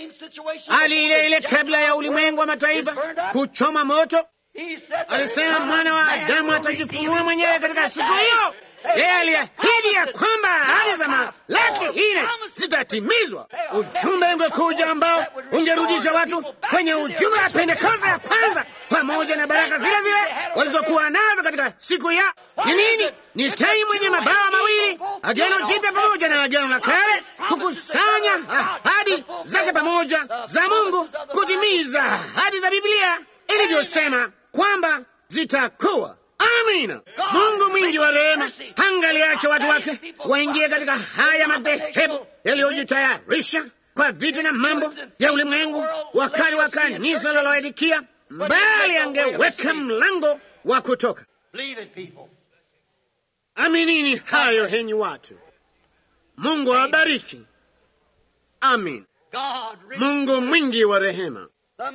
hali ile ile kabla ya ulimwengu wa mataifa kuchoma moto Alisema mwana wa Adamu atajifunua mwenyewe katika siku hiyo. Yeye aliahidi ya kwamba ahadi za Malaki nne zitatimizwa. Ujumbe ungekuja ambao ungerudisha watu kwenye ujumbe wa Pentekoste ya kwanza, pamoja na baraka zile zile walizokuwa nazo katika siku ya ni nini? Ni tai mwenye mabawa mawili, Agano Jipya pamoja na Agano la Kale, kukusanya ahadi zake pamoja za Mungu, kutimiza ahadi za Biblia ilivyosema kwamba zitakuwa. Amina. Mungu mwingi wa rehema hangaliacha watu wake waingie katika haya madhehebu yaliyojitayarisha kwa vitu na mambo ya ulimwengu, wakati wa kanisa la Laodikia bali angeweka mlango wa kutoka. Aminini hayo, henyi watu. Mungu awabariki. Amin. Mungu mwingi wa rehema,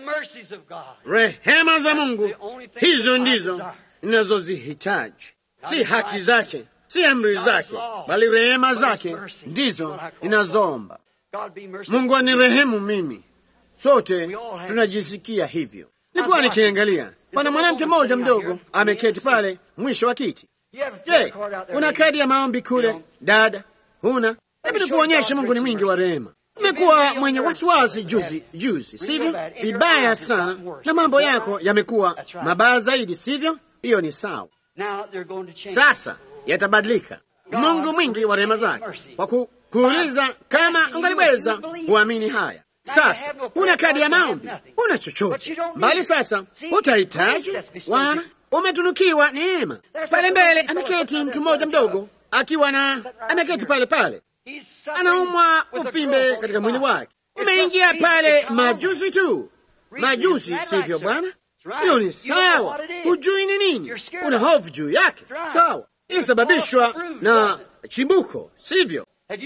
rehema za Mungu, hizo ndizo ninazozihitaji, si haki zake, si amri zake, bali rehema zake ndizo ninazoomba. Mungu anirehemu mimi. Sote tunajisikia hivyo. Nilikuwa nikiangalia, pana mwanamke mmoja mdogo ameketi pale mwisho wa kiti. Je, una kadi ya maombi kule dada? Huna? Hebu nikuonyeshe. Mungu ni mwingi wa rehema. Umekuwa mwenye wasiwasi juzi juzi, sivyo? Vibaya sana, na mambo yako yamekuwa mabaya zaidi, sivyo? Hiyo ni sawa. Sasa yatabadilika. Mungu mwingi wa rehema zake, kwa ku, kuuliza kama ungaliweza kuamini haya. Sasa una kadi ya maombi, una chochote mbali. Sasa utahitaji wana, umetunukiwa neema. Pale mbele ameketi mtu mmoja mdogo, akiwa na ameketi pale pale anaumwa uvimbe katika mwili wake. Umeingia pale majuzi tu, majuzi, sivyo bwana? Hiyo ni sawa. Hujui ni nini, una hofu juu yake, sawa. Ilisababishwa na chimbuko, sivyo?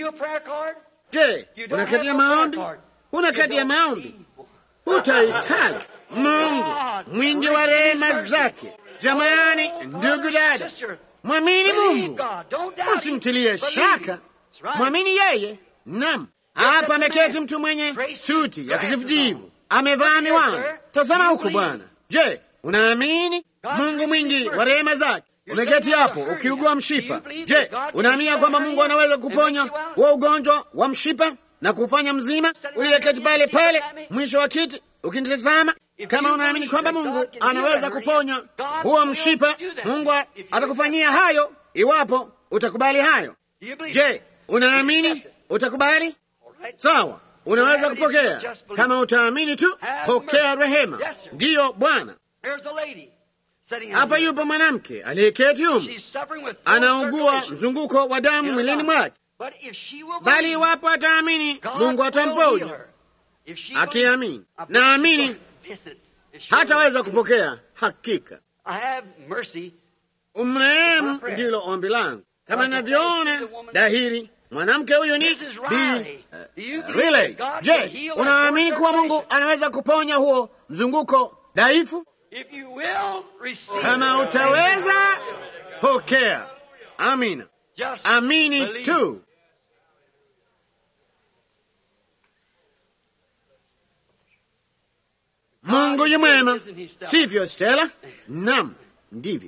Je, una kadi ya maombi? Una kadi ya maombi? Utahitaji Mungu mwingi wa rehema zake. Jamani, ndugu dada, mwamini Mungu, usimtilie shaka Mwamini yeye. Nam, hapa ameketi mtu mwenye suti ya kijivujivu, amevaa miwani. Tazama huku bwana. Je, unaamini Mungu mwingi wa rehema zake? Umeketi hapo ukiugua mshipa. Je, unaamini kwamba Mungu anaweza kuponya wa ugonjwa wa mshipa na kufanya mzima? Uliyeketi pale pale mwisho wa kiti ukinitazama, kama unaamini kwamba Mungu anaweza kuponya huo mshipa, Mungu atakufanyia hayo iwapo utakubali hayo. Je, unaamini utakubali? Sawa, unaweza kupokea. Kama utaamini tu, pokea rehema. Ndiyo Bwana. Hapa yupo mwanamke aliyeketi humu, anaugua mzunguko wa damu mwilini mwake, bali iwapo ataamini, Mungu atamponya. Akiamini, naamini hataweza kupokea. Hakika umrehemu, ndilo ombi langu. Kama ninavyoona dahiri, mwanamke huyu ni Bi Riley. Je, unaamini kuwa Mungu anaweza kuponya huo mzunguko dhaifu? Kama utaweza, pokea. Amina, amini tu. Mungu yu mwema, sivyo Stella? Nam, ndivyo.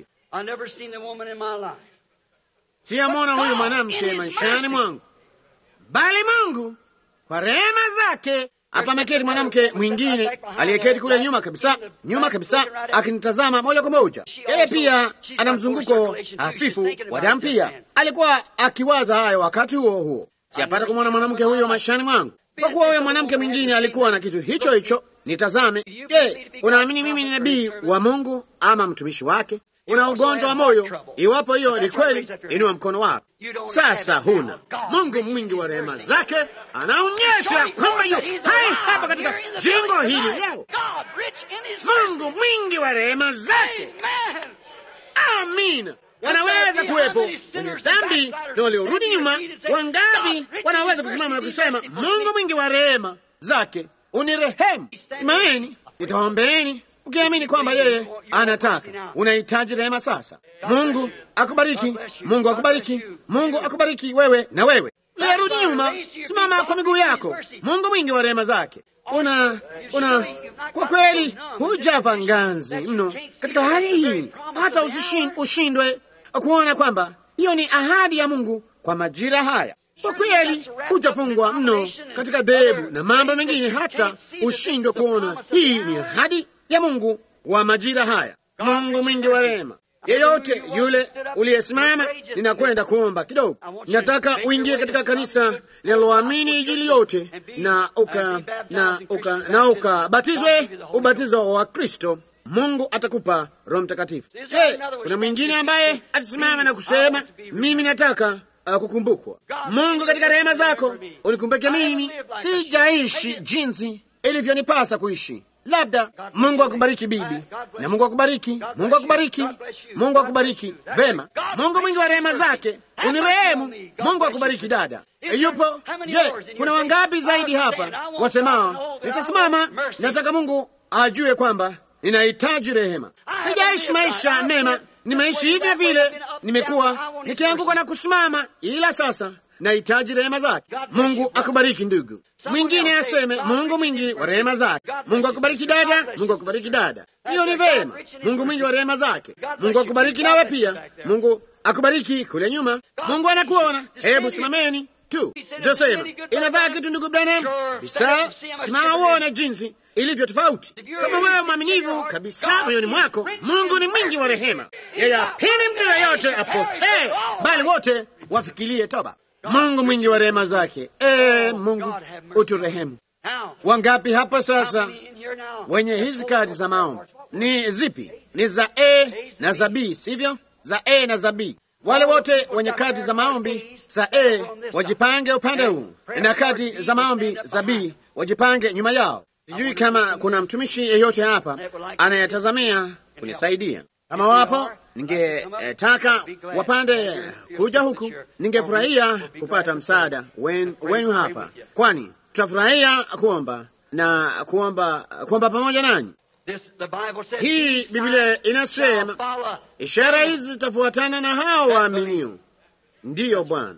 Siyamwona huyu mwanamke maishani mwangu, bali Mungu kwa rehema zake. Hapa ameketi mwanamke mwingine aliyeketi kule nyuma kabisa, nyuma kabisa, akinitazama moja kwa moja. Yeye pia ana mzunguko hafifu wa damu, pia alikuwa akiwaza hayo wakati huo huo. Siyapata kumwona mwanamke huyo maishani mwangu, kwa kuwa huyo mwanamke mwingine alikuwa na kitu hicho hicho. Nitazame. Je, unaamini mimi ni nabii wa Mungu ama mtumishi wake? Una ugonjwa wa moyo? Iwapo hiyo ni kweli, inua mkono wako sasa. Huna. Mungu mwingi wa rehema zake anaonyesha kwamba yu hai hapa katika jengo hili leo. Mungu mwingi wa rehema zake, amina. Wanaweza kuwepo wenye dhambi na waliorudi nyuma. Wangapi wanaweza kusimama na kusema, Mungu mwingi wa rehema zake unirehemu? Simameni, nitawaombeeni ukiamini kwamba yeye anataka. Unahitaji rehema sasa. Mungu akubariki, Mungu akubariki, Mungu akubariki wewe na wewe. Liyarudi nyuma, simama kwa miguu yako. Mungu mwingi wa rehema zake. Una una kwa kweli hujapa ngazi mno katika hali hii, hata usishin, ushindwe kuona kwamba hiyo ni ahadi ya Mungu kwa majira haya. Kwa kweli hujafungwa mno katika dhehebu na mambo mengine, hata ushindwe kuona hii ni ahadi ya Mungu wa majira haya. Mungu mwingi wa rehema. Yeyote yule uliyesimama, ninakwenda kuomba kidogo. Ninataka uingie katika kanisa linaloamini Injili yote na uka na uka na ukabatizwe ubatizo wa Kristo. Mungu atakupa Roho Mtakatifu. Hey, kuna mwingine ambaye atasimama na kusema mimi nataka uh, kukumbukwa. Mungu katika rehema zako unikumbuke mimi. Sijaishi jinsi ilivyonipasa kuishi Labda Mungu akubariki bibi, na Mungu akubariki, Mungu akubariki, Mungu akubariki. Vema, Mungu mwingi wa rehema zake unirehemu. Mungu akubariki dada. Yupo? Je, kuna wangapi zaidi hapa wasemao, nitasimama, nataka Mungu ajue kwamba ninahitaji rehema. Sijaishi maisha mema, nimeishi hivyo vile, nimekuwa nikianguka na kusimama, ila sasa nahitaji rehema zake. Mungu akubariki ndugu. Mwingine aseme Mungu mwingi wa rehema zake. Mungu akubariki dada, Mungu akubariki dada. Hiyo ni vema. Mungu mwingi wa rehema zake. Mungu akubariki nawe pia. Mungu akubariki kule nyuma. Mungu anakuona. Hebu simameni tu. Tutasema inafaa kitu, ndugu Branham. Bisa, simama uone jinsi ilivyo tofauti. Kama wewe mwaminivu kabisa moyoni mwako, Mungu ni mwingi wa rehema. Yeye hapendi mtu yeyote apotee, bali wote wafikirie toba. Mungu mwingi wa rehema zake. E, Mungu uturehemu. Wangapi hapa sasa wenye hizi kadi za maombi? Ni zipi? Ni za A na za B, sivyo? Za A na za B. Wale wote wenye kadi za maombi za A wajipange upande huu, na kadi za maombi za B wajipange nyuma yao. Sijui kama kuna mtumishi yeyote hapa anayetazamia kunisaidia. Kama wapo, ningetaka eh, wapande kuja huku. Ningefurahia kupata msaada wen, wenu hapa, kwani tutafurahia kuomba na kuomba kuomba pamoja nanyi. Hii Biblia inasema ishara hizi zitafuatana na hao waaminio. Ndiyo Bwana,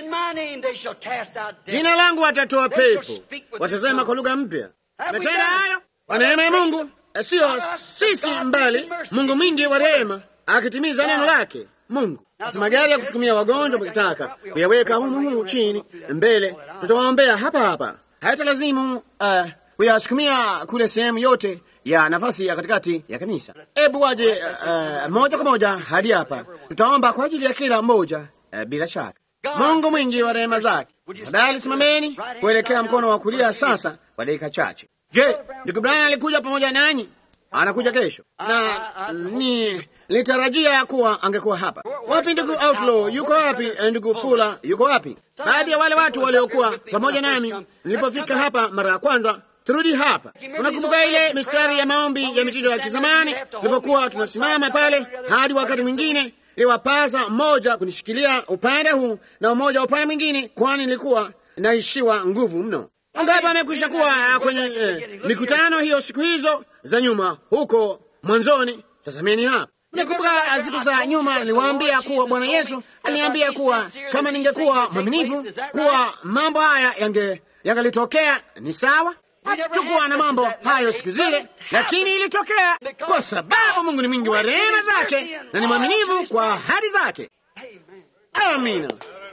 jina langu watatoa pepo, watasema kwa lugha mpya. Natenda hayo kwa neema ya Mungu, sio sisi, mbali Mungu mwingi wa rehema akitimiza neno lake. Mungu basi, magari ya kusukumia wagonjwa mkitaka kuyaweka humu humu chini mbele, tutawaombea hapa hapa, hata lazimu uh, kuyasukumia kule sehemu yote ya nafasi ya katikati ya kanisa. Ebu waje uh, moja kwa moja hadi hapa, tutaomba kwa ajili ya kila mmoja uh, bila shaka. Mungu mwingi wa rehema zake. Tafadhali simameni kuelekea mkono wa kulia sasa kwa dakika chache. Je, ndugu Brian alikuja pamoja nanyi? Anakuja kesho, na ni litarajia kuwa angekuwa hapa. Wapi ndugu Outlaw? Yuko wapi? Ndugu Fula yuko wapi? Baadhi ya wale watu waliokuwa pamoja nami nilipofika hapa mara ya kwanza turudi hapa. Unakumbuka ile mistari ya maombi ya mitindo ya kizamani tulipokuwa tunasimama pale, hadi wakati mwingine liwapasa mmoja kunishikilia upande huu na mmoja upande mwingine, kwani nilikuwa naishiwa nguvu mno. Wangapi amekwisha kuwa kwenye eh, mikutano hiyo siku hizo za nyuma huko mwanzoni? Tazameni hapa. Nakumbuka siku za nyuma niliwaambia kuwa Bwana Yesu aliniambia kuwa kama ningekuwa mwaminifu kuwa mambo haya yange yangalitokea. Ni sawa, hatukuwa na mambo hayo siku zile, lakini ilitokea kwa sababu Mungu ni mwingi wa rehema zake na ni mwaminifu kwa ahadi zake. Amina,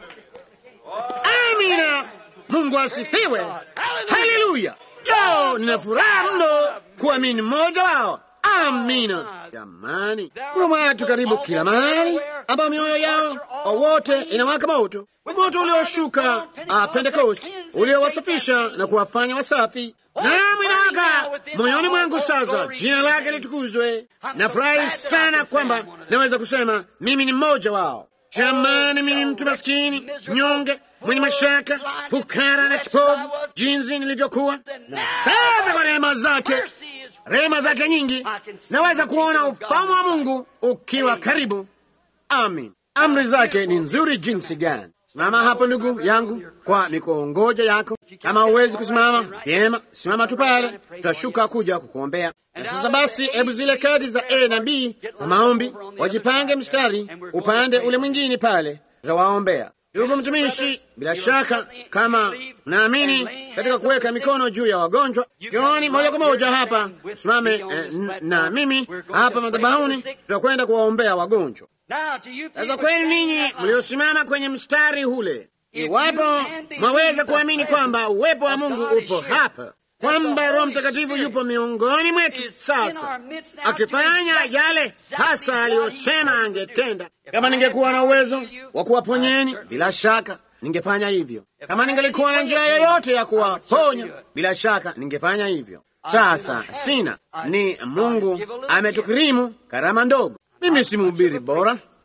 amina. Mungu asifiwe, haleluya. Yo, nina furaha mno kuamini mmoja wao. Amina. Jamani, kuna watu karibu kila mahali ambao mioyo yao wote inawaka moto, moto ulioshuka Pentekosti uliowasafisha na kuwafanya wasafi. Naam, inawaka moyoni mwangu sasa. Jina lake litukuzwe. Nafurahi sana kwamba naweza kusema mimi ni mmoja wao. Jamani, mimi mtu maskini, mnyonge, mwenye mashaka, fukara na kipofu, jinsi nilivyokuwa, na sasa kwa rehema zake rehema zake nyingi, naweza kuona ufalme wa Mungu ukiwa karibu. Amin. Amri zake ni nzuri jinsi gani! Simama hapo ndugu yangu, kwa mikongoja yako. Kama huwezi kusimama vyema, simama tu pale, tutashuka kuja kukuombea. Na sasa basi, hebu zile kadi za A na B za maombi wajipange mstari upande ule mwingine pale, tutawaombea. Ndugu mtumishi, bila shaka kama naamini katika kuweka mikono juu ya wagonjwa, jioni moja kwa moja hapa simame eh, na mimi hapa madhabahuni, tutakwenda kuwaombea wagonjwa. Sasa kwenu ninyi mliosimama kwenye mstari ule, iwapo mwaweza kuamini kwamba uwepo wa Mungu upo hapa, kwamba Roho Mtakatifu yupo miongoni mwetu sasa, akifanya yale hasa aliyosema angetenda. Kama ningekuwa na uwezo wa kuwaponyeni, bila shaka ningefanya hivyo. Kama ningelikuwa na njia yoyote ya kuwaponya, bila shaka ningefanya hivyo. Sasa sina, ni Mungu ametukirimu karama ndogo. Mimi si mhubiri bora,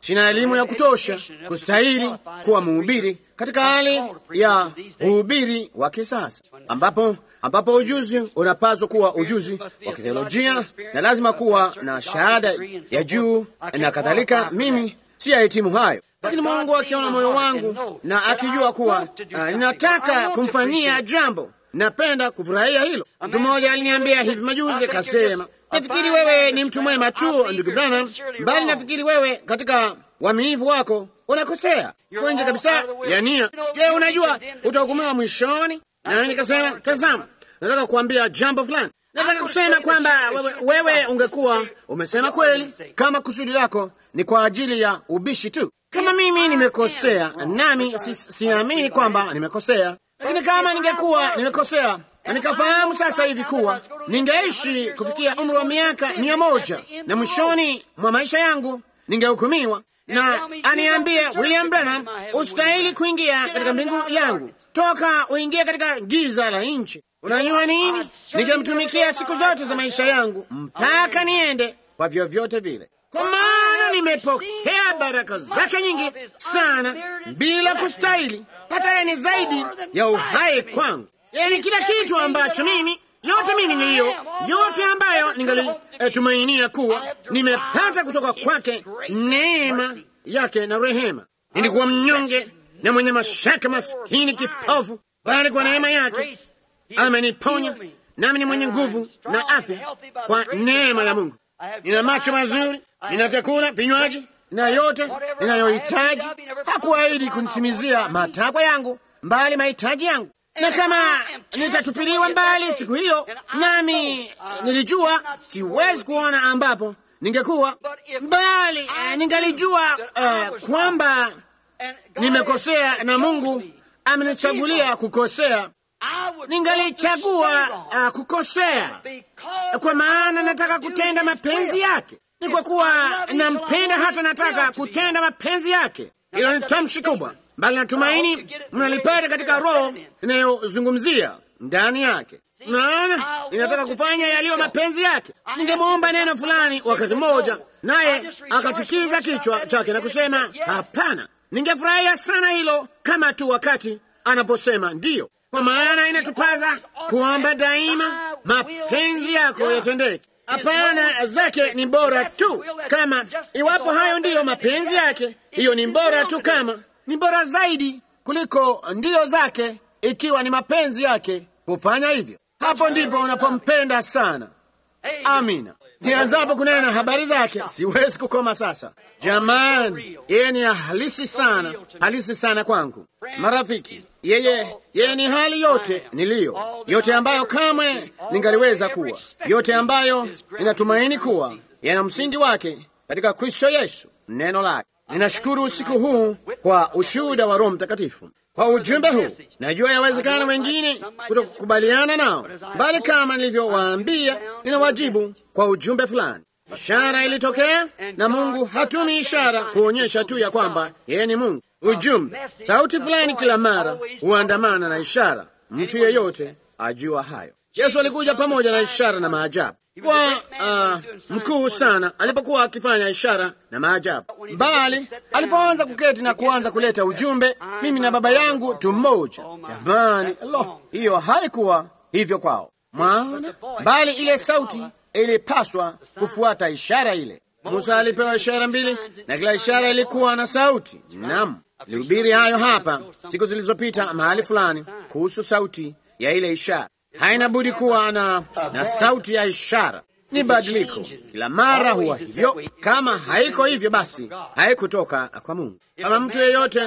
sina elimu ya kutosha kustahili kuwa mhubiri katika hali ya uhubiri wa kisasa, ambapo ambapo ujuzi unapaswa kuwa ujuzi wa kitheolojia na lazima kuwa na shahada ya juu na kadhalika. Mimi si yahitimu hayo, lakini Mungu akiona moyo wangu na akijua kuwa uh, ninataka kumfanyia jambo, napenda kufurahia hilo. Mtu mmoja aliniambia hivi majuzi, kasema nafikiri wewe ni mtu mwema tu ndugu Branham, bali nafikiri wewe katika uaminifu wako unakosea kwenje kabisa ya nia. Je, unajua utahukumiwa mwishoni? Na nikasema tazama, nataka kuambia jambo fulani. Nataka kusema kwamba wewe, wewe ungekuwa umesema kweli kama kusudi lako ni kwa ajili ya ubishi tu. Kama mimi nimekosea, nami siamini si kwamba nimekosea, lakini kama ningekuwa nimekosea na nikafahamu sasa hivi kuwa ningeishi kufikia umri wa miaka mia moja na mwishoni mwa maisha yangu ningehukumiwa na aniambie William Branham, ustahili kuingia katika mbingu yangu, toka uingie katika giza la nchi. Unajua nini? Ningemtumikia siku zote za maisha yangu mpaka niende kwa vyovyote vile, kwa maana nimepokea baraka zake nyingi sana bila kustahili. Hata yeye ni zaidi ya uhai kwangu, yaani kila kitu ambacho mimi yote mimi niliyo yote ambayo ningalitumainia kuwa nimepata kutoka kwake, neema yake na rehema. Nilikuwa mnyonge na mwenye mashaka, maskini, kipofu, bali kwa neema yake ameniponya, nami ni mwenye nguvu na afya kwa neema ya Mungu. Nina macho mazuri, nina vyakula, vinywaji na yote ninayohitaji. Hakuahidi kunitimizia matakwa yangu, mbali mahitaji yangu na kama nitatupiliwa mbali siku hiyo, nami nilijua siwezi kuona ambapo ningekuwa bali, ningalijua uh, kwamba nimekosea na Mungu amenichagulia kukosea, ningalichagua uh, kukosea kwa maana nataka kutenda mapenzi yake. Ni kwa kuwa nampenda, hata nataka kutenda mapenzi yake. Hilo ni tamshi kubwa bali natumaini mnalipata katika roho inayozungumzia ndani yake. Naona inataka kufanya yaliyo mapenzi yake. Ningemwomba neno fulani wakati mmoja, naye akatikiza kichwa chake na kusema hapana. Ningefurahia sana hilo kama tu wakati anaposema ndiyo, kwa maana inatupaza kuomba daima mapenzi yako yatendeke. Hapana zake ni bora tu kama, iwapo hayo ndiyo mapenzi yake, hiyo ni bora tu kama ni bora zaidi kuliko ndio zake, ikiwa ni mapenzi yake kufanya hivyo. Hapo ndipo unapompenda sana. Amina. Nianzapo kunena habari zake, siwezi kukoma sasa. Jamani, yeye ni halisi sana, halisi sana kwangu. Marafiki, yeye yeye ni hali yote niliyo, yote ambayo kamwe ningaliweza kuwa, yote ambayo ninatumaini kuwa yana msingi wake katika Kristo Yesu, neno lake. Ninashukuru usiku huu kwa ushuhuda wa Roho Mtakatifu, kwa ujumbe huu. Najua yawezekana wengine kutokukubaliana nao, bali kama nilivyowaambia, nina wajibu kwa ujumbe fulani. Ishara ilitokea, na Mungu hatumi ishara kuonyesha tu ya kwamba yeye ni Mungu. Ujumbe, sauti fulani kila mara huandamana na ishara. Mtu yeyote ajua hayo. Yesu alikuja pamoja na ishara na maajabu kwa uh, mkuu sana alipokuwa akifanya ishara na maajabu, bali alipoanza kuketi na kuanza kuleta ujumbe, mimi na Baba yangu tu mmoja. Jamani, lo, hiyo haikuwa hivyo kwao, mwaona, bali ile sauti ilipaswa kufuata ishara ile. Musa alipewa ishara mbili na kila ishara ilikuwa na sauti. Naam, lihubiri hayo hapa siku zilizopita mahali fulani kuhusu sauti ya ile ishara. Haina budi kuwa na, na sauti ya ishara. Ni badiliko kila mara huwa hivyo. Kama haiko hivyo, basi haikutoka kwa Mungu. Kama mtu yeyote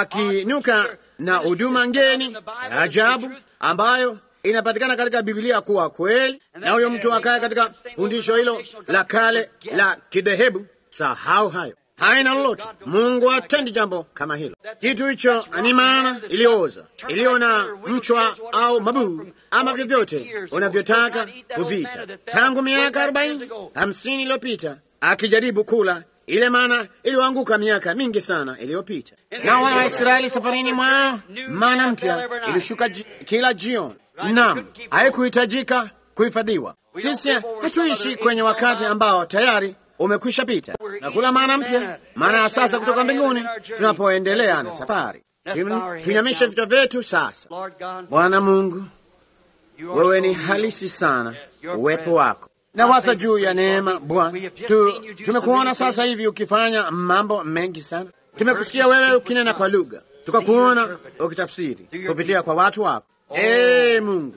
akinuka na huduma ngeni ya ajabu ambayo inapatikana katika Biblia kuwa kweli, na huyo mtu akaye katika fundisho hilo la kale la kidhehebu, sahau hayo, haina lolote. Mungu hatendi jambo kama hilo. Kitu hicho ni maana iliyooza, iliyo na mchwa au mabuu ama vyovyote unavyotaka kuvita, tangu miaka arobaini hamsini iliyopita akijaribu kula ile mana iliyoanguka miaka mingi sana iliyopita. Na wana wa Israeli safarini mwao, mana mpya ilishuka kila jioni. Naam, haikuhitajika kuhifadhiwa. Sisi hatuishi kwenye wakati ambao tayari umekwisha pita, na kula mana mpya, maana ya sasa kutoka mbinguni, tunapoendelea na safari. Tuinamishe vichwa vyetu sasa. Bwana Mungu, wewe ni halisi sana, uwepo wako na waza juu ya neema Bwana. Tu, tumekuona sasa hivi ukifanya mambo mengi sana. Tumekusikia wewe ukinena kwa lugha, tukakuona ukitafsiri kupitia kwa watu wako. Ee Mungu,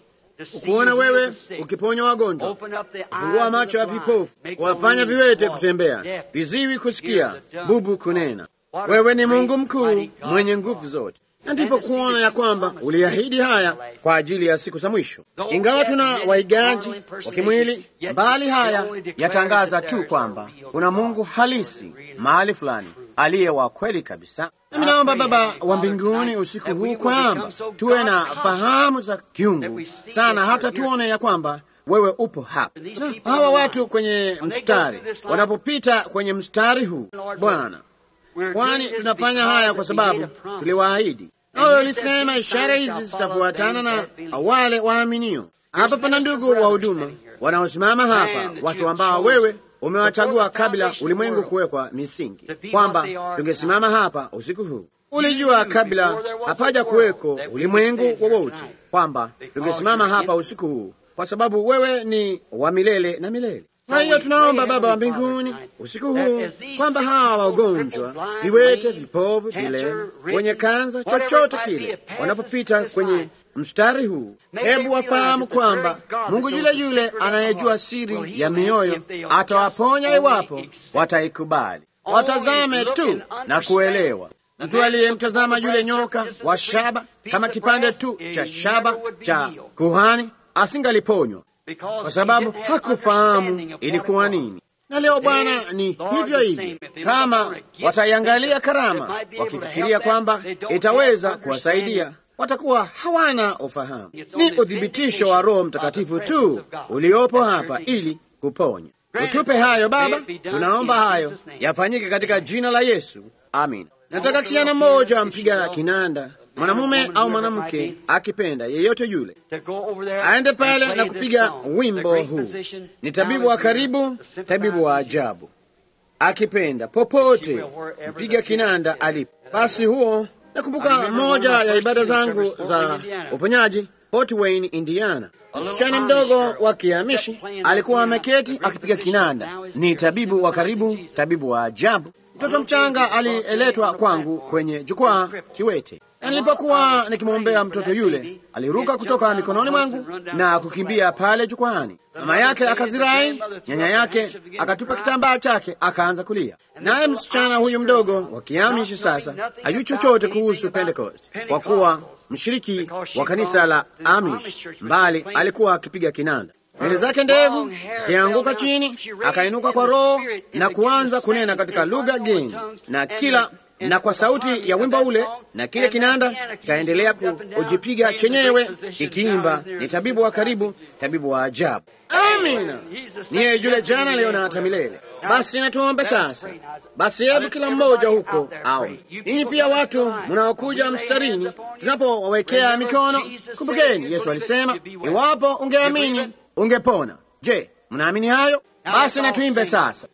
ukuona wewe ukiponya wagonjwa, kufungua macho ya vipofu, kuwafanya viwete kutembea, viziwi kusikia, bubu kunena. Wewe ni Mungu mkuu mwenye nguvu zote na ndipo kuona ya kwamba uliahidi haya kwa ajili ya siku za mwisho. Ingawa tuna waigaji wa kimwili, mbali haya yatangaza tu kwamba kuna Mungu halisi mahali fulani aliye wa kweli kabisa. Nami naomba Baba wa mbinguni usiku huu kwamba tuwe na fahamu za kiungu sana, hata tuone ya kwamba wewe upo hapa. Na hawa watu kwenye mstari wanapopita kwenye mstari huu, Bwana, kwani tunafanya haya kwa sababu tuliwaahidi nawe ulisema ishara hizi zitafuatana na wale waaminio. Hapa pana ndugu wa huduma wanaosimama hapa, watu ambao wewe umewachagua kabla ulimwengu kuwekwa misingi, kwamba tungesimama hapa usiku huu. Ulijua kabla hapaja kuweko ulimwengu wowote kwamba tungesimama hapa usiku huu, kwa sababu wewe ni wa milele na milele. Kwa hiyo tunaomba Baba wa mbinguni usiku huu kwamba hawa wagonjwa, viwete, vipovu, vilema, wenye kanza, chochote kile, wanapopita kwenye mstari huu, hebu wafahamu kwamba Mungu yule yule anayejua siri ya mioyo atawaponya iwapo wataikubali. Watazame tu na kuelewa. Mtu aliyemtazama yule nyoka wa shaba kama kipande tu cha shaba cha kuhani asingaliponywa kwa sababu hakufahamu ilikuwa nini. Na leo Bwana ni hivyo hivyo, kama wataiangalia karama wakifikiria kwamba itaweza kuwasaidia, watakuwa hawana ufahamu. Ni uthibitisho wa Roho Mtakatifu tu uliopo hapa ili kuponya. Utupe hayo Baba, tunaomba hayo yafanyike katika jina la Yesu, amin. Nataka kijana mmoja mpiga kinanda mwanamume au mwanamke akipenda, yeyote yule aende pale na kupiga wimbo huu. Ni tabibu wa karibu, tabibu wa ajabu, akipenda popote mpiga kinanda alipo. Basi huo, nakumbuka moja ya ibada zangu za uponyaji Fort Wayne, Indiana. Msichana mdogo wa Kiamishi alikuwa ameketi akipiga kinanda. Ni tabibu wa karibu, tabibu wa ajabu. Mtoto mchanga aliletwa kwangu kwenye jukwaa kiwete, na nilipokuwa nikimwombea mtoto yule, aliruka kutoka mikononi mwangu na kukimbia pale jukwaani. Mama yake akazirai, nyanya yake akatupa kitambaa chake, akaanza kulia. Naye msichana huyu mdogo wa Kiamishi sasa hajui chochote kuhusu Pentecost kwa kuwa mshiriki wa kanisa la Amish, mbali alikuwa akipiga kinanda nywele zake ndevu zikianguka chini, akainuka kwa Roho na kuanza kunena katika lugha geni na kila na kwa sauti ya wimbo ule, na kile kinanda kikaendelea kujipiga chenyewe kikiimba, ni tabibu wa karibu, tabibu wa ajabu. Amina, niye yule jana, leo na hata milele. Basi natuombe sasa. Basi hebu kila mmoja huko au ninyi pia watu mnaokuja mstarini, tunapowawekea mikono, kumbukeni Yesu alisema, iwapo ungeamini ungepona. Je, mnaamini hayo? Basi na tuimbe sasa.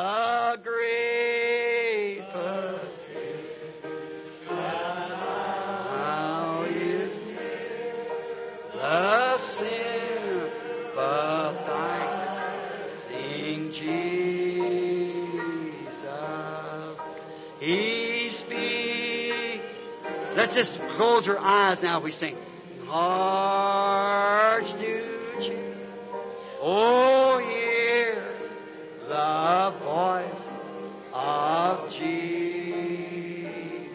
Let's just close our eyes now. We sing. Hearts to choose. Oh, hear the voice of Jesus.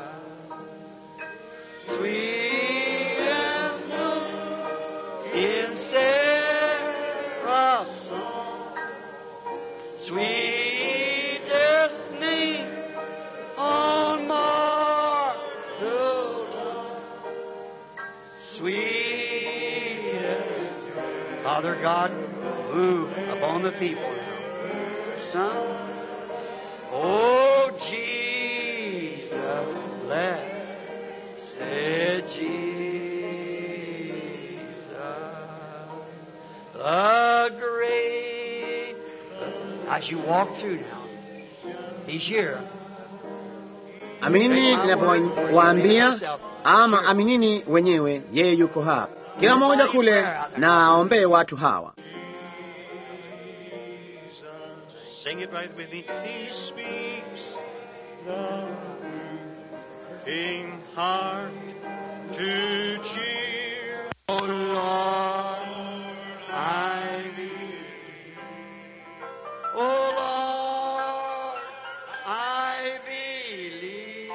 Sweet as noon in seraph's song. Sweetest name on mortal tongue. Sweetest Father God, move upon the people now. Son, oh Jesus, blessed Jesus, the great As you walk through now, He's here. Aminini ninapowaambia, ama aminini wenyewe, yeye yuko hapa. Kila mmoja kule na aombee watu hawa. Sing it right with me. He speaks the king heart to cheer. Oh Lord, I believe. Oh Lord, I believe.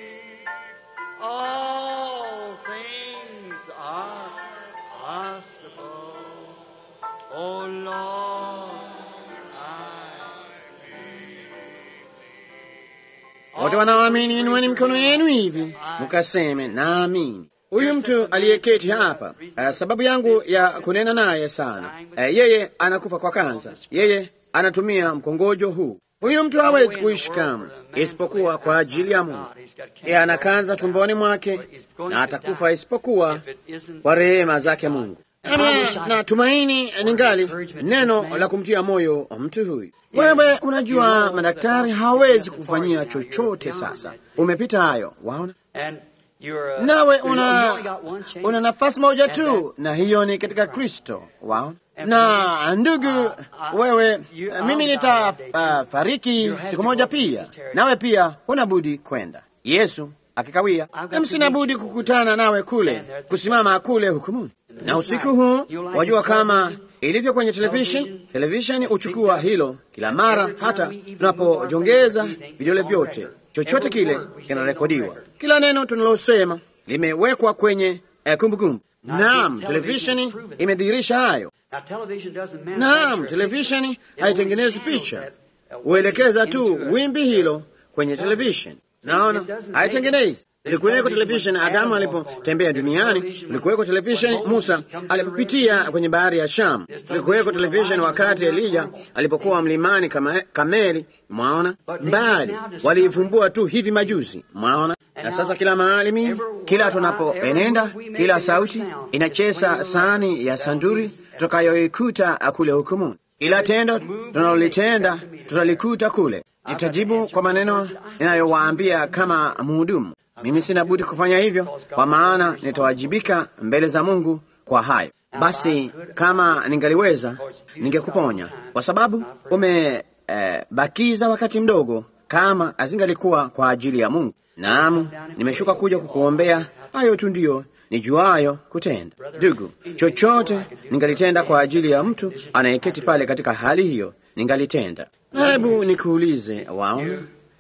All things are possible. Oh Lord, I Wote wanaoamini inueni mikono yenu hivi mukaseme, naamini. Huyu mtu aliyeketi hapa, uh, sababu yangu ya kunena naye sana, uh, yeye anakufa kwa kansa, yeye anatumia mkongojo huu. Huyu mtu hawezi kuishi kamwe isipokuwa kwa ajili ya Mungu. Yeye ana kansa tumboni mwake na atakufa isipokuwa kwa rehema zake Mungu. Nami natumaini ningali neno la kumtia moyo mtu huyu. Wewe unajua, madaktari hawawezi kufanyia chochote. Sasa umepita hayo, waona, And you're, uh, nawe you una only got one chance. una nafasi moja And tu, na hiyo ni katika Kristo, waona. Na ndugu, wewe, mimi nitafariki siku moja pia, nawe pia huna budi kwenda, Yesu akikawia, na sina budi kukutana nawe kule, kusimama kule hukumuni. Na usiku huu, wajua kama ilivyo kwenye television, television huchukua hilo kila mara, hata tunapojongeza vidole vyote, chochote kile kinarekodiwa. Kila neno tunalosema limewekwa kwenye eh, kumbukumbu. Naam, televisheni imedhihirisha hayo. Now, television doesn't manufacture Naam, a televisheni picture. It haitengenezi only picha, channels that, uh, huelekeza tu into a- wimbi hilo kwenye televisheni. Naona haitengenezi. Ilikuweko televisheni Adamu alipotembea duniani, ilikuweko televisheni Musa alipopitia kwenye bahari ya Shamu, ilikuweko televisheni wakati Elija alipokuwa mlimani kama Kameli. Mwaona, mbali waliivumbua tu hivi majuzi. Mwaona, na sasa kila mahali, mimi kila tunapoenenda, kila sauti inacheza sahani ya sanduri tutakayoikuta kule hukumuni. Kila tendo tunalolitenda tutalikuta kule. Nitajibu kwa maneno ninayowaambia kama mhudumu. Mimi sina budi kufanya hivyo, kwa maana nitawajibika mbele za Mungu kwa hayo. Basi kama ningaliweza, ningekuponya kwa sababu umebakiza wakati mdogo, kama azingalikuwa kwa ajili ya Mungu. Naam, nimeshuka kuja kukuombea. Hayo tu ndiyo nijuayo kutenda. Ndugu, chochote ningalitenda kwa ajili ya mtu anayeketi pale katika hali hiyo, ningalitenda. Na hebu nikuulize, waona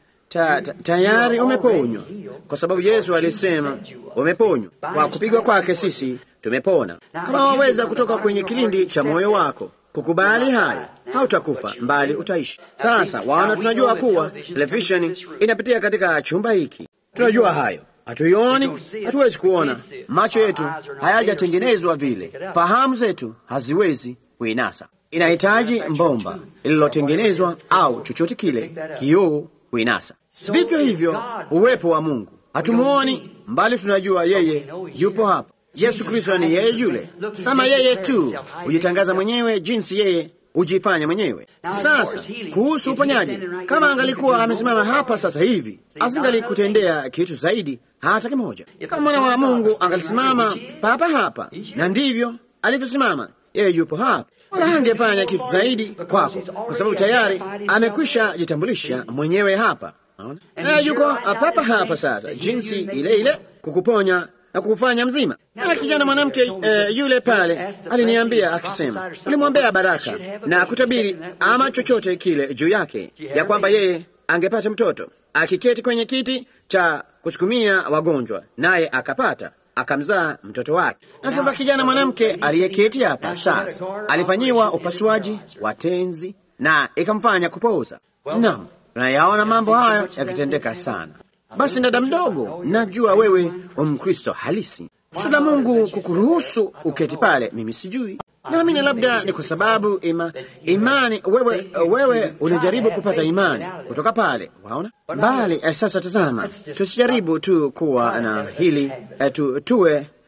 ta, ta, tayari umeponywa, kwa sababu Yesu alisema umeponywa. Kwa kupigwa kwake sisi tumepona. Kama waweza kutoka kwenye kilindi cha moyo wako kukubali hayo, hautakufa mbali utaishi. Sasa waona, tunajua kuwa televisheni inapitia katika chumba hiki, tunajua hayo hatuioni, hatuwezi kuona, macho yetu hayajatengenezwa vile, fahamu zetu haziwezi kuinasa. Inahitaji mbomba lililotengenezwa au chochote kile, kioo kuinasa. Vivyo hivyo uwepo wa Mungu hatumuoni, mbali tunajua yeye yupo hapa. Yesu Kristo ni yeye yule, sama yeye tu hujitangaza mwenyewe jinsi yeye hujifanya mwenyewe. Sasa kuhusu uponyaji, kama angalikuwa amesimama hapa sasa hivi, asingalikutendea kitu zaidi hata kimoja. Kama mwana wa Mungu angalisimama papa hapa, na ndivyo alivyosimama yeye, yupo hapa, wala hangefanya kitu zaidi kwako, kwa sababu tayari amekwisha jitambulisha mwenyewe hapa. Unaona? Na yuko papa hapa sasa, jinsi ile ile kukuponya na kukufanya mzima. Na kijana mwanamke eh, yule pale aliniambia akisema, ulimwombea baraka na kutabiri ama chochote kile juu yake, ya kwamba yeye angepata mtoto akiketi kwenye kiti cha kusukumia wagonjwa, naye akapata akamzaa mtoto wake. Na sasa kijana mwanamke aliyeketi hapa sasa alifanyiwa upasuaji wa tenzi na ikamfanya kupooza. Naam, tunayaona mambo hayo yakitendeka sana. Basi dada mdogo, najua wewe umkristo halisi. Kusudi la Mungu kukuruhusu uketi pale, mimi sijui. Naamini labda ni kwa sababu ima, imani wewe, wewe ulijaribu kupata imani kutoka pale, waona mbali. Eh, sasa tazama, tusijaribu tu kuwa na hili eh, tu, tuwe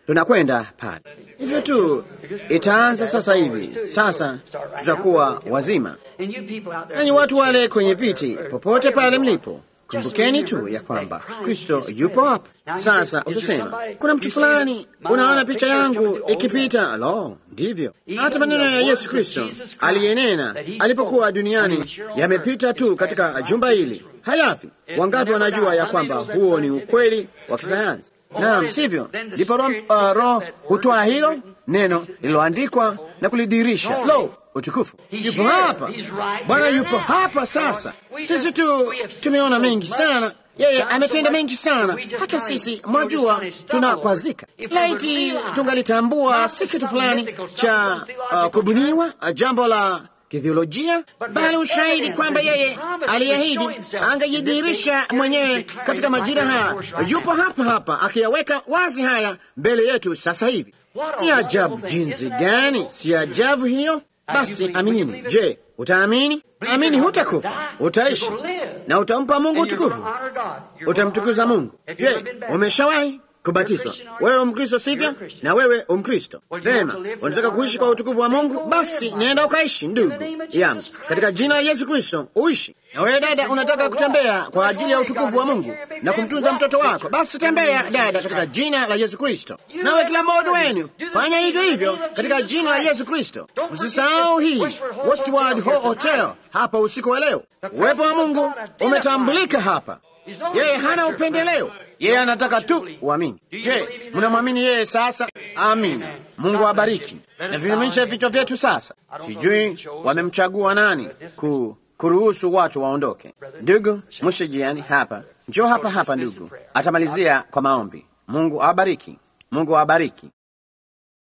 tunakwenda pale. Hivyo tu itaanza sasa hivi. Sasa tutakuwa wazima. And you people out there, Nanyi watu wale kwenye viti, popote pale mlipo, kumbukeni tu ya kwamba Kristo yupo hapa. Sasa utasema kuna mtu fulani, unaona picha yangu ikipita. Lo, ndivyo hata maneno ya Yesu Kristo aliyenena alipokuwa duniani yamepita tu katika jumba hili, hayafi. Wangapi wanajua ya kwamba huo ni ukweli wa kisayansi? Naam, sivyo? Ndipo Roho uh, Roho hutoa hilo neno lililoandikwa na kulidirisha. Lo, utukufu yupo hapa, Bwana yupo hapa sasa. Sisi tu tumeona mengi sana, yeye ametenda mengi sana, hata sisi mwajua, tunakwazika. Laiti tungalitambua si kitu fulani cha uh, kubuniwa, uh, jambo la kithiolojia, bali ushahidi kwamba yeye aliahidi angejidhihirisha mwenyewe katika majira haya. Yupo hapa hapa akiyaweka wazi haya mbele yetu sasa hivi. Ni ajabu jinsi gani! Si ajabu hiyo? Basi aminini. Je, utaamini? Amini, hutakufa, utaishi na utampa Mungu utukufu, utamtukuza Mungu. Je, umeshawahi kubatizwa? Wewe umkristo sivyo? Na wewe umkristo vema, unataka kuishi kwa utukufu wa Mungu? Basi nenda ukaishi, ndugu yangu, katika jina la Yesu Kristo uishi. Na wewe dada, unataka kutembea kwa ajili ya utukufu wa Mungu na kumtunza mtoto wako, basi tembea dada, katika jina la Yesu Kristo. Nawe kila mmoja wenu fanya hivyo hivyo katika jina la Yesu Kristo. Usisahau hii Westward Ho Hotel hapa usiku wa leo. Uwepo wa Mungu umetambulika hapa. Yeye hana upendeleo, yeye anataka tu uamini. Je, mnamwamini yeye sasa? Amina. Mungu awabariki. Na tuinamishe vichwa vyetu sasa. Sijui wamemchagua nani ku kuruhusu watu waondoke. Ndugu mshijiani hapa, njoo hapa hapa ndugu, atamalizia kwa maombi. Mungu awabariki, Mungu awabariki.